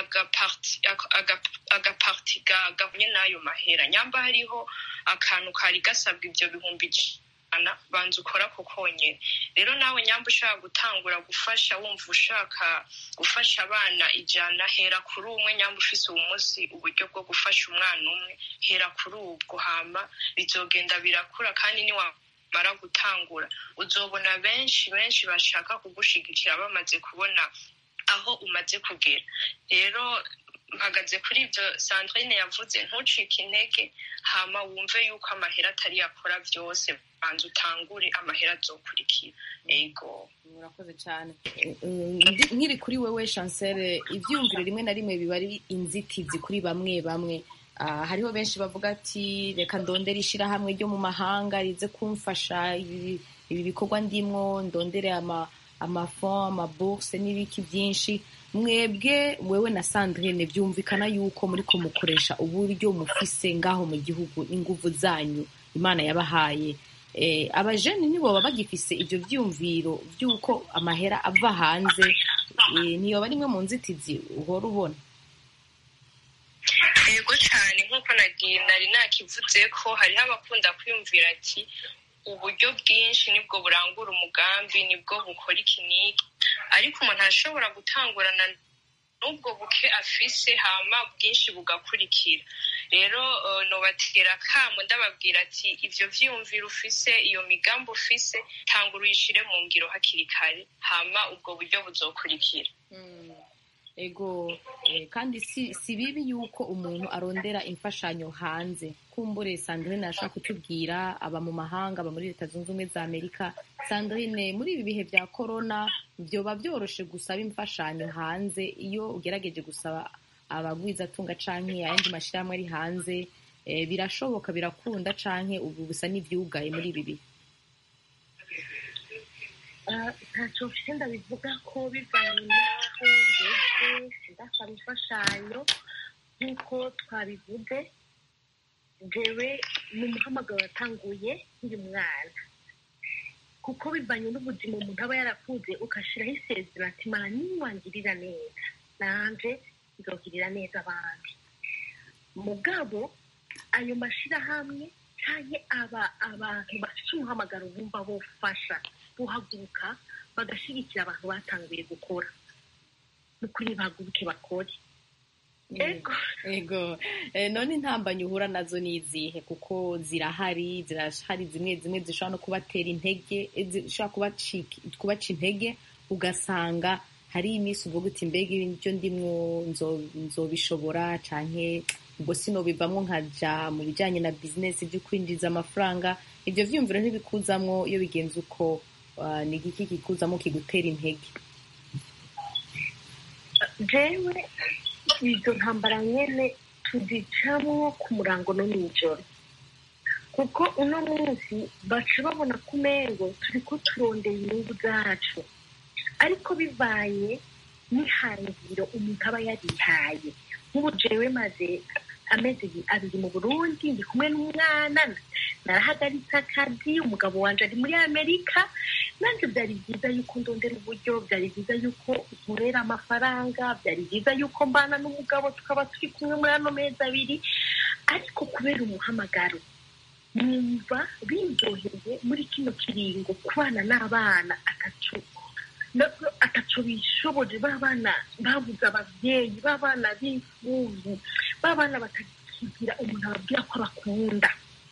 agaparti gahunye n'ayo mahera nyamba hariho akantu kari gasabwa ibyo bihumbi ijana banza ukora ko konyine rero nawe nyamba ushaka gutangura gufasha wumva ushaka gufasha abana ijana hera kuri umwe nyamba ufise uwo munsi uburyo bwo gufasha umwana umwe hera kuri ubwo hama bizogenda birakura kandi niwa mara gutangura uzobona benshi benshi bashaka kugushigikira bamaze kubona aho umaze kugera rero mpagaze kuri ibyo sandrine yavuze ntucike intege hama wumve yuko amahera atari yakora byose banza utangure amahera azokurikira ego murakoze cyane nkiri kuri wewe chancel ibyiyumviro rimwe na rimwe biba ari inzitizi kuri bamwe bamwe hariho benshi bavuga ati reka ndondere ishyirahamwe ryo mu mahanga rize kumfasha ibi bikorwa ndimwo ndondere amafon amaburse n'ibiki byinshi mwebwe wewe na sandrine byumvikana yuko muri ko mukoresha uburyo mufise ngaho mu gihugu inguvu zanyu imana yabahaye abajeni nibo baba bagifise ibyo byumviro by'uko amahera ava hanze ntiyoba rimwe mu nzitizi uhora ubona yego cyane nk'uko nari nakivuze ko hariho abakunda kwiyumvira ati uburyo bwinshi nibwo burangura umugambi nibwo bukora ikiniki ariko umuntu ashobora gutangurana n'ubwo buke afise hama bwinshi bugakurikira rero nobatera kamo ndababwira ati ibyo vyiyumvira ufise iyo migambi ufise tangura uyishire mu ngiro hakiri kare hama ubwo buryo buzokurikira ego kandi si bibi yuko umuntu arondera imfashanyo hanze kumbure sandrine ashaka kutubwira aba mu mahanga aba muri leta zunze ubumwe za amerika sandrine muri ibi bihe bya korona byoba byoroshe gusaba imfashanyo hanze iyo ugerageje gusaba abagwizatunga canke ayandi mashyirahamwe ari hanze birashoboka birakunda canke ubu bisa n'ivyugaye muri ibi bihe ntacyo mfite ndabivuga ko bivanye n'aho ngeze sindasaba imfashanyo nk'uko twabivuze jewe ni umuhamagaro watanguye nkiri mwana kuko bivanye n'ubuzima umuntu aba yarakuze ugashyiraho isezerano ati mara niwangirira neza nanjye nzogirira neza abandi mugabo ayo mashyirahamwe cyangwa aba abantu bafite umuhamagaro bumva bufasha buhaguruka bagashyigikira abantu batanguye gukora n'ukuri bahaguruke bakore ego none intambanye uhura nazo ni izihe kuko zirahari zirahari zimwe zimwe zishobora no kubatera intege zishobora kubaca intege ugasanga hari iminsi uvuga uti mbega ibyo ndimwo nzobishobora canke ubwo sino bivamwo nkaja mu bijanye na bizinesi byo kwinjiza amafaranga ibyo vyumviro ntibikuzamwo iyo bigenze uko ni igiki kikuzamo kigutera intege jewe izo ntambara nyene tuzicamwo ku murango no mw'ijoro kuko uno munsi baca babona ku mengo turiko turondera inyungu zacu ariko bivanye n'ihangiro umuntu aba yarihaye nk'ubu jewe maze amezi abiri mu burundi ndi kumwe n'umwana narahagaritse akazi umugabo wanje ari muri amerika nanjye byari byiza yuko ndondera uburyo byari byiza yuko nkorera amafaranga byari byiza yuko mbana n'umugabo tukaba turi kumwe muri ano mezi abiri ariko kubera umuhamagaro numva biryoheye muri kino kiringo kubana n'abana atatu ataco bishoboje babana babuze abavyeyi babana b'imfuvyi babana batakigira umuntu ababwira ko abakunda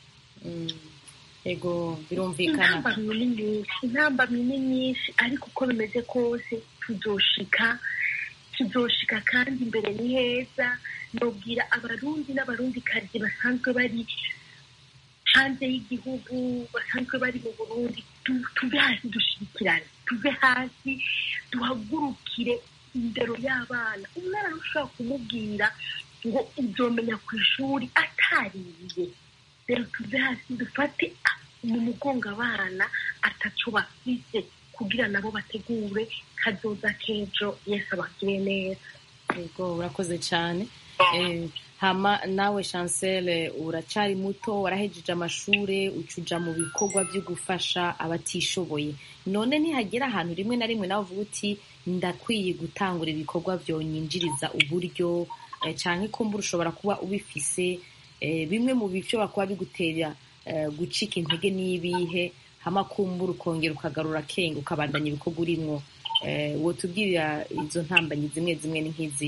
ego birumvikana intambamyi ni nyinshi intambamyi ni nyinshi ariko uko bimeze kose tuzoshika tuzoshika kandi imbere ni heza nobwira abarundi n'abarundikazi basanzwe bari hanze y'igihugu basanzwe bari mu burundi tu- tuve hasi dushirikirane tuve hasi duhagurukire indero y'abana umwana ntushobora kumubwira ngo uzomenya ku ishuri atariye rero tuve hasi dufate ah, mu mugongo abana ataco bafise kugira nabo bategure kazoza k'ejo yesu abagire neza yego urakoze cyane Eh, hama nawe chancel uracari muto warahejeje amashure ucuja mu bikorwa byo gufasha abatishoboye none ntihagera ahantu rimwe na rimwe nawe uvuga uti ndakwiye gutangura ibikorwa vyonyinjiriza uburyo eh, canke kumbura ushobora kuba ubifise eh, bimwe mu bishobora kuba bigutera eh, gucika intege n'ibihe hama kumbura ukongera ukagarura kenge ukabandanya ibikorwa urimwo eh, wotubwirira izo ntambanyi zimwe zimwe ni nk'izi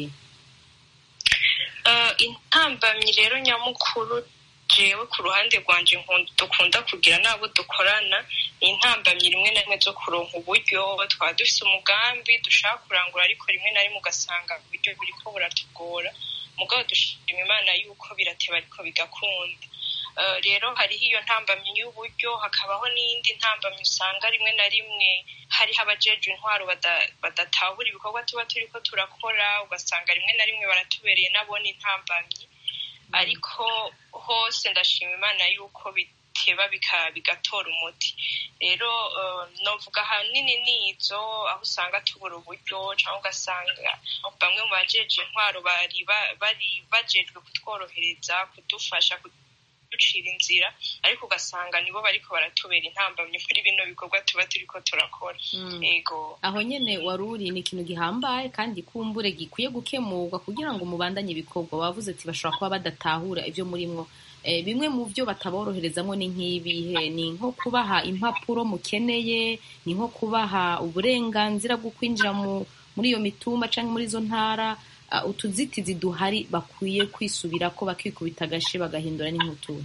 Eh, intambamyi rero nyamukuru jewe ku ruhande rwanje nkunda- dukunda kugira n'abo dukorana ni intambamyi rimwe na rimwe zo kuronka uburyo twaba dufise umugambi dushaka kurangura ariko rimwe na rimwe ugasanga uburyo buriko buratugora mugabo dushima imana yuko birateba ariko bigakunda Eh, rero hariho iyo ntambamyi y'uburyo hakabaho n'iyindi ntambamyi usanga rimwe na rimwe hariho abajejwe intwaro bada- badatahura ibikorwa tuba turiko turakora ugasanga rimwe na rimwe baratubereye nabona intambamyi ariko hose ndashima imana yuko biteba bika- bigatora umuti rero eh, novuga ahanini nizo aho usanga tubura uburyo cyangwa ugasanga bamwe mu bajeje intwaro bari ba- bari bajejwe kutworohereza kudufasha kuducira inzira ariko ugasanga nibo bariko baratubera intambamyi muri bino bikorwa tuba turiko turakora Mm. ego aho nyene waruri ni ikintu gihambaye kandi kumbure gikwiye gukemurwa kugira ngo mubandanye ibikorwa bavuze ati bashobora kuba badatahura ibyo murimwo Eh, bimwe mu byo bataboroherezamo ni nk'ibihe ni nko kubaha impapuro mukeneye ni nko kubaha uburenganzira bwo kwinjira mu muri iyo mitumba cyangwa muri izo ntara Ah, utuzitizi duhari bakwiye kwisubira ko bakikubita agashe bagahindura n'inkutura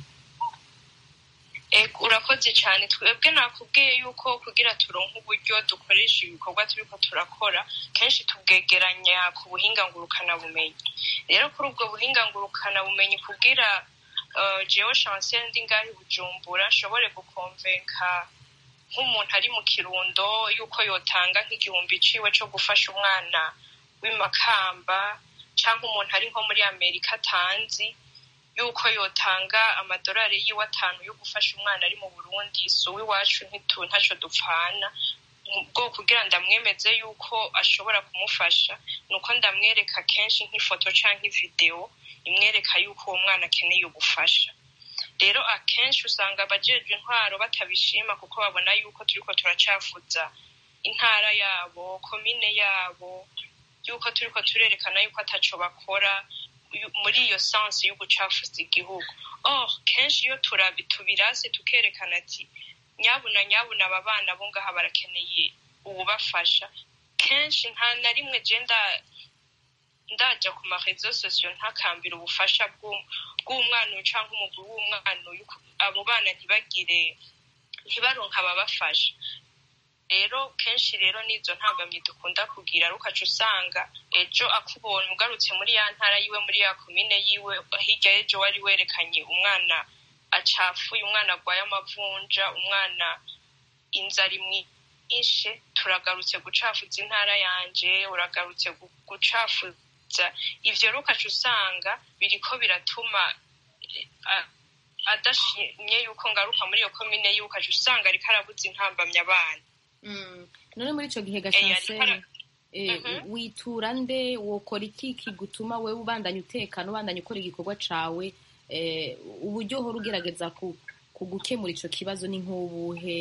Ego, urakoze cyane twebwe nakubwiye yuko kugira turonke uburyo dukoresha ibikorwa turiko turakora kenshi tubwegeranya ku buhinga ngurukanabumenyi rero kuri ubwo buhinga ngurukanabumenyi kugira uh, jewe chancel ndi ngaho i bujumbura nshobore gukonvenka nk'umuntu ari mu kirundo yuko yotanga nk'igihumbi ciwe co gufasha umwana w'imakamba cyangwa umuntu ari nko muri amerika atanzi yuko yotanga amadolari yiwe atanu yo gufasha umwana ari mu burundi si uw'iwacu ntitu ntaco dupfana bwo kugira ndamwemeze yuko ashobora kumufasha ni uko ndamwereka kenshi nk'ifoto canke ividewo imwereka yuko uwo mwana akeneye ubufasha rero akenshi usanga abajejwe intwaro batabishima kuko babona yuko turiko turacafuza intara yabo komine yabo yuko turiko turerekana yuko ataco bakora yu- muri iyo sansi yo gucafuza igihugu oh kenshi iyo turabi tubirase tukerekana ati nyabuna nyabuna aba bana bo ngaha barakeneye ububafasha kenshi nta na rimwe je nda- ndaja ku marezo sosiyo ntakambira ubufasha bw'um- bw'umwana uyu canke umugwi w'umwana uyu ku- abo bana ntibagire ntibaronke ababafasha rero kenshi rero n'izo ntambamyi dukunda kugira ari ukaca usanga ejo akubonye ugarutse muri ya ntara yiwe muri ya komine yiwe hirya y'ejo wari werekanye umwana acafuye umwana agwaye amavunja umwana inzara imwishe turagarutse gucafuza intara yanje uragarutse gu- gucafuza ivyo rero ukaca usanga biriko biratuma eh, a- adashimye yuko ngaruka muri iyo komine yiwe ukaca usanga ariko arabuza intambamyi abana none muri ico gihe Eh, gashanseri ariko- eh, Mhm. witura nde wokora iki kigutuma wewe ubandanya utekana ubandanya ukora igikorwa cawe eh, uburyo uhora ugerageza ku, ku gukemura ico kibazo ni nk'ubuhe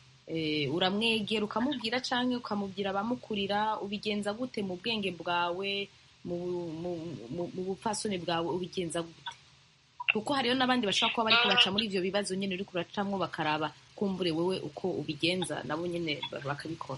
eh, uramwegera ukamubwira canke ukamubwira abamukurira ubigenza gute mu bwenge bwawe mu, mu, mu, mu bupfasoni bwawe ubigenza gute kuko hariyo n'abandi bashobora kuba bariko baca muri ivyo bibazo nyene uriko uracamwo bakaraba kumbure wewe uko ubigenza nabo nyene bakabikora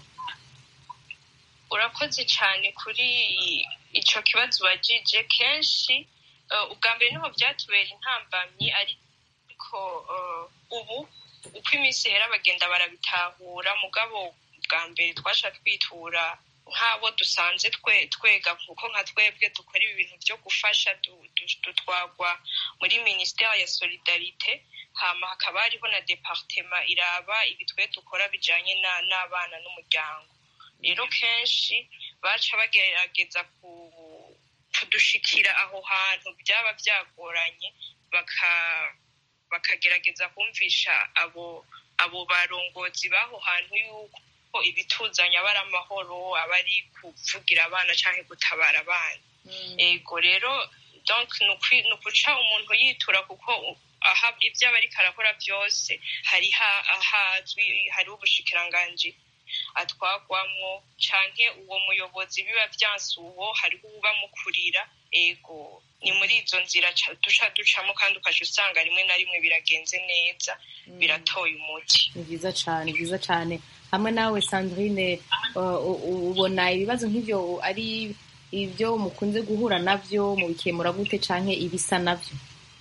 urakoze cyane kuri ico kibazo ubajije kenshi eh, ubwa mbere niho byatubera intambamyi ariko eh, ubu uko iminsi ihera bagenda barabitahura mugabo bwa mbere twaca twitura nk'abo dusanze twe twega kuko nka twebwe dukora ibi bintu byo gufasha du- du- dutwagwa muri minisiteri ya solidarite hama hakaba hariho na departema iraba ibi twe dukora bijanye na- n'abana n'umuryango rero kenshi baca bagerageza ku kudushikira aho hantu byaba byagoranye baka bakagerageza kumvisha abo abo barongozi b'aho hantu yuko ibituzanya aba ari amahoro aba ari kuvugira abana cyangwa gutabara abana ego rero donc ni ukwi- ni ukuca umuntu yitura kuko u- aha ibyo aba ariko arakora byose hari ha- ahazwi hariho ubushikiranganji atwagwamwo canke uwo muyobozi biba vyanse uwo hariho ubamukurira ego ni muri izo nzira ca- duca ducamo kandi ukaca usanga rimwe na rimwe biragenze neza biratoye umuti ni byiza cyane byiza cyane hamwe nawe sandrine uh, u- u- ubona ibibazo nk'ibyo ari ibyo mukunze guhura nabyo mubikemura gute canke ibisa nabyo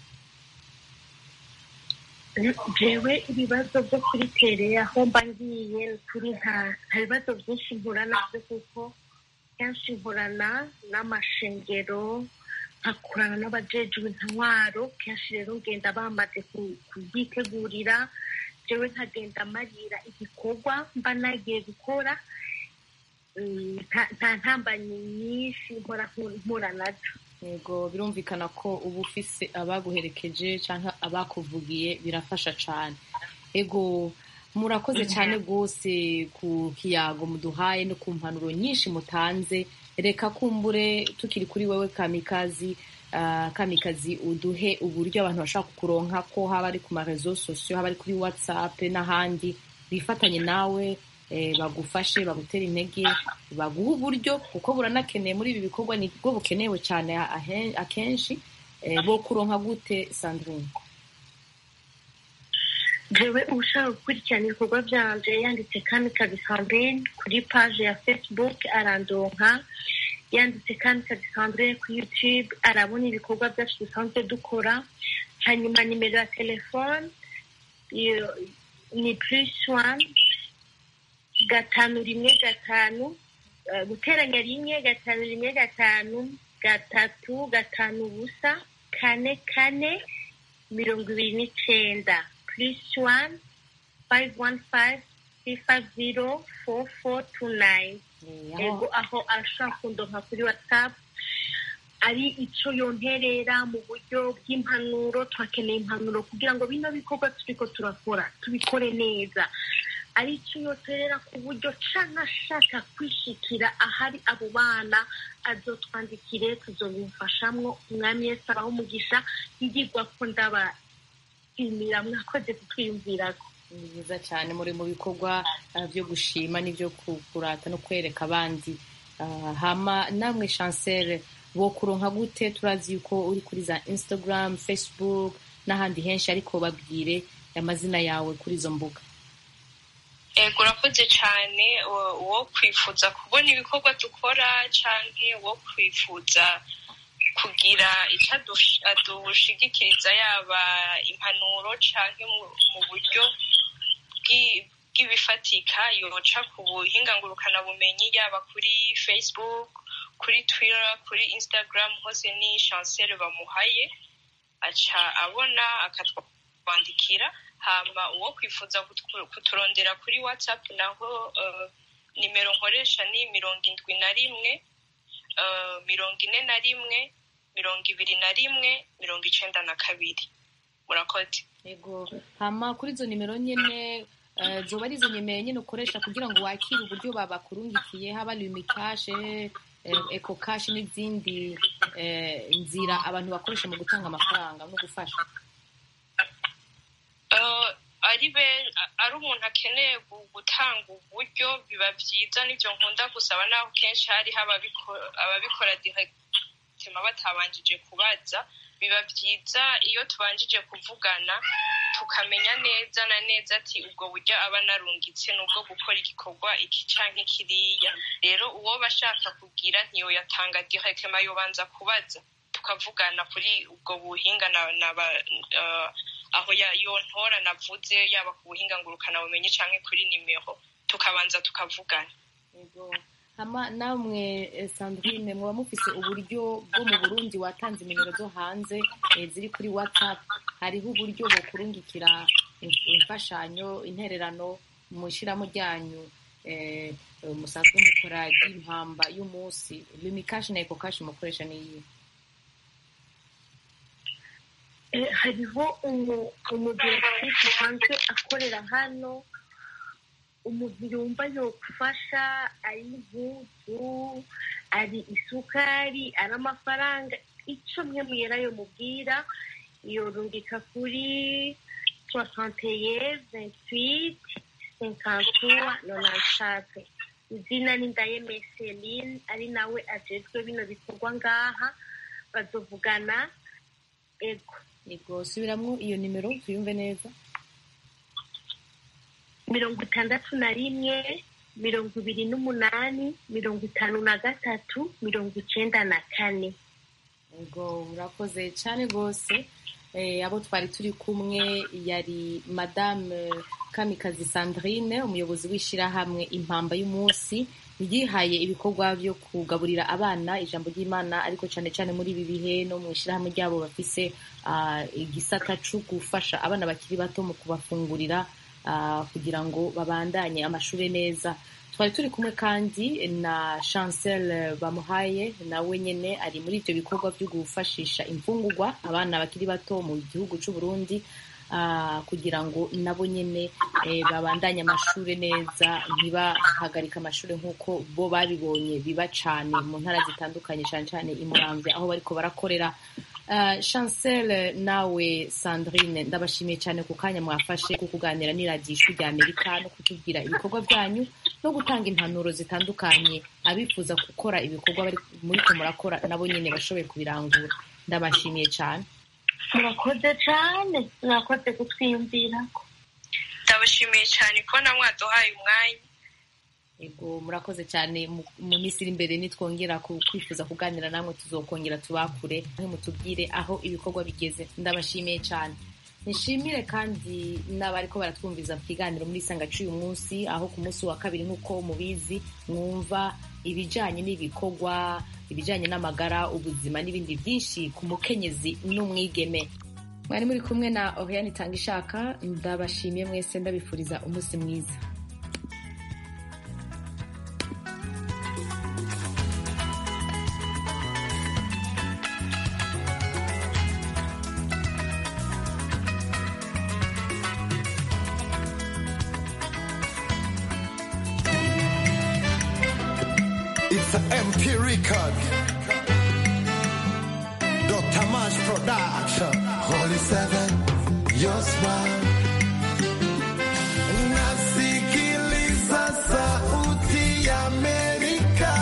jewe ibibazo byo kuri tere aho mba ngiye kuri nta nta bibazo byinshi mpura nabyo kuko kenshi nkorana n'amashengero nkakorana n'abajejwe intwaro kenshi rero ngenda bamaze ku- kubyitegurira jewe nkagenda marira igikorwa mba nagiye gukora Mm, nta- nta ntambanyi nyinshi mpora mpura nazo yego birumvikana ko uba ufise abaguherekeje cyangwa abakuvugiye birafasha cyane ego murakoze cyane rwose ku kiyago muduhaye no ku mpanuro nyinshi mutanze reka kumbure tukiri kuri wewe kamikazi ah, kamikazi uduhe uburyo abantu bashobora kukuronka ko haba ari ku marezo sosiyo haba ari kuri whatsapp n'ahandi bifatanye nawe eh, bagufashe bagutere intege baguha uburyo kuko buranakeneye muri ibi bikorwa ni bwo bukenewe cyane ahe- akenshi eh, bo kuronka gute sandrine jewe ushaka gukurikirana ibikorwa byanje yanditse kamikazi sandrine kuri page ya facebook arandonka yanditse kamikazi sandrine kuri youtube arabona ibikorwa byacu dusanzwe dukora hanyuma nimero ya telefone iyo- ni plus one gatanu rimwe gatanu eh, guteranya rimwe gatanu rimwe gatanu gatatu gatanu ubusa kane kane mirongo ibiri n'icenda plus one five one five three five zero four four two nine Eh, aho- ego aho arashobora kundonka kuri whatsapp ari icyo yonterera mu buryo bw'impanuro turakeneye impanuro kugira ngo bino bikorwa turiko turakora tubikore neza ari icyo yoterera ku buryo canke ashaka kwishikira ahari abo bana azotwandikire tuzobimufashamwo umwami yesu abaho umugisha yigirwa ko ndabashimira mwakoze kutwiyumvirako ni byiza cyane muri mu bikorwa ah, byo gushima n'ibyo ku- kurata no kwereka abandi Ah, hama namwe chancel bo kuronka gute turazi yuko uri kuri za instagram facebook n'ahandi henshi ariko babwire amazina yawe kuri izo mbuga ego urakoze cyane uwo- uwo kwifuza kubona ibikorwa dukora canke uwo kwifuza kugira icyo adush- adushigikiriza yaba impanuro canke mu- mu buryo bw'i- bw'ibifatika yoca ku buhinga ngurukanabumenyi yaba kuri facebook kuri twitter kuri instagram hose ni chancel bamuhaye aca abona akatwandikira hama uwo kwifuza kutwu- kuturondera kuri whatsapp naho eh, nimero nkoresha ni mirongo indwi na rimwe eh, mirongo ine na rimwe mirongo ibiri na rimwe mirongo icenda na kabiri murakoze yego hama kuri izo nimero nyene eh, zoba ari izo nimero nyene ukoresha kugira ngo wakire uburyo babakurungikiye haba lumikashe eko kashe n'izindi eh, nzira abantu bakoresha mu gutanga amafaranga no gufasha Eh, ari be ari umuntu akeneye gu- gutanga uburyo biba byiza n'ibyo nkunda gusaba naho kenshi hariho ababiko- ababikora direktima batabanjije kubaza biba byiza iyo tubanjije kuvugana tukamenya neza na neza ati ubwo buryo aba narungitse ni ubwo gukora igikorwa iki canke kiriya rero uwo bashaka kugira ntiyoyatanga direktima yobanza kubaza tukavugana kuri ubwo buhinga na, na ba, eh, aho ya- yo ntora navuze yaba ku buhinga ngurukanabumenyi canke kuri nimero tukabanza tukavugana yego hama namwe eh, sandrine muba mufise uburyo bwo mu burundi watanze nimero zo hanze eh, ziri kuri whatsapp hariho uburyo bokurungikira imf- imfashanyo intererano mu ishyiramo ryanyu eh, eh, musanzwe mukora ry'impamba y'umunsi limikashi na ekokashi mukoresha niyi Eh, hariho umu- umudirekitisi usanzwe akorera hano umuntu yumva yogufasha ari impuzu ari isukari ari amafaranga icyo mwe mwera yo mubwira yorungika kuri soixanteye ventwite cinquantuwa nonantate izina ni ndayeme celine ari nawe ajejwe bino bikorwa ngaha bazovugana ego yego subiramwo iyo nimero tuyumve neza mirongo itandatu na rimwe mirongo ibiri n'umunani mirongo itanu na gatatu mirongo icenda na kane ubwo murakoze cyane rwose Eh, abo twari turi kumwe yari madame kamikazi sandrine umuyobozi w'ishyirahamwe impamba y'umunsi ryihaye ibikorwa byo kugaburira abana ijambo ry'imana ariko cyane cyane muri ibi bihe no mu ishyirahamwe ryabo bafise ah, igisata cyo gufasha abana bakiri bato mu kubafungurira ah, kugira ngo babandanye amashuri neza twari turi kumwe kandi na chancel bamuhaye nawe nyine ari muri ibyo bikorwa byo gufashisha imfungurwa abana bakiri bato mu gihugu cy'u Burundi ah, kugira ngo nabo nyine eh, babandanye amashuri neza ntibahagarike amashuri nk'uko bo babibonye biba cyane mu ntara zitandukanye cyane cyane i Muramvya aho bariko barakorera Uh, chancel nawe sandrine ndabashimiye cyane ku kanya mwafashe ku kuganira n'iradiyo ijwi rya amerika no kutubwira ibikorwa byanyu no gutanga impanuro zitandukanye abifuza gukora ibikorwa bari muriko murakora nabo nyine bashoboye kubirangura ndabashimiye cyane murakoze cyane murakoze kutwiyumvirako ndabashimiye cyane kubona mwaduhaye umwanya yego murakoze cyane mu- mu minsi iri imbere nitwongera ku- kwifuza kuganira namwe tuzokongera tubakure aho mutubwire aho ibikorwa bigeze ndabashimiye cyane nishimire kandi n'abariko baratwumviza mu kiganiro muri isanga cy'uyu munsi aho ku munsi wa kabiri nk'uko mubizi mwumva ibijanye n'ibikorwa ibijanye n'amagara ubuzima n'ibindi byinshi ku mukenyezi n'umwigeme mwari muri kumwe na oriane itanga ishaka ndabashimiye mwese ndabifuriza umunsi mwiza It's an MP record. Dr. Mash Production. Holy Seven, your smile. Nasikiliza sauti ya Amerika.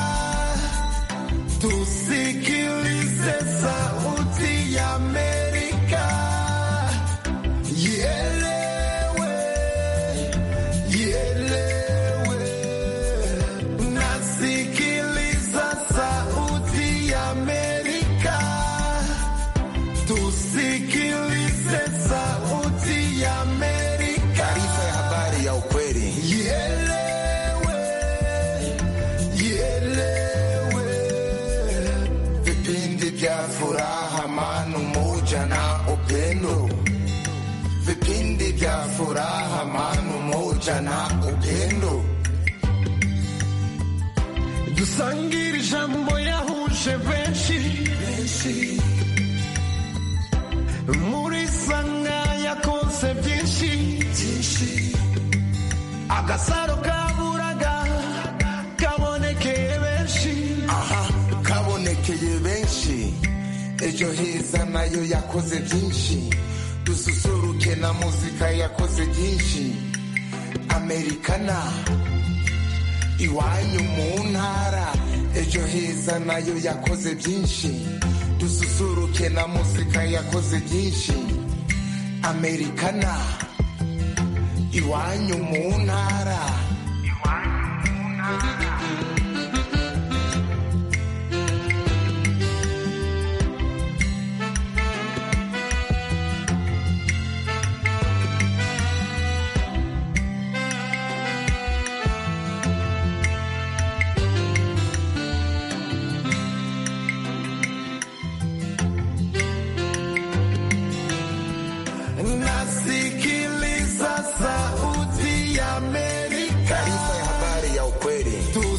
Tusikilize sauti ya Amerika. Ielewe, ielewe. Nasikiliza sauti ya Amerika. Tusikilize sauti ya Amerika. Taarifa ya habari ya ukweli. Ielewe, ielewe. Vipindi vya furaha, amani, umoja na upendo. Vipindi vya furaha, amani, umoja na upendo. dusangire ijambo yahuje benshi muri sanga yakoze byinshi agasaro kaburaga kabonekeye benshi aha kabonekeye benshi ejo heza nayo yakoze byinshi dususuruke na muzika yakoze byinshi amerikana iwanyu mu ntara ejo heza nayo yakoze byinshi dususuruke na muzika yakoze byinshi amerikana iwanyu mu ntara kweli tu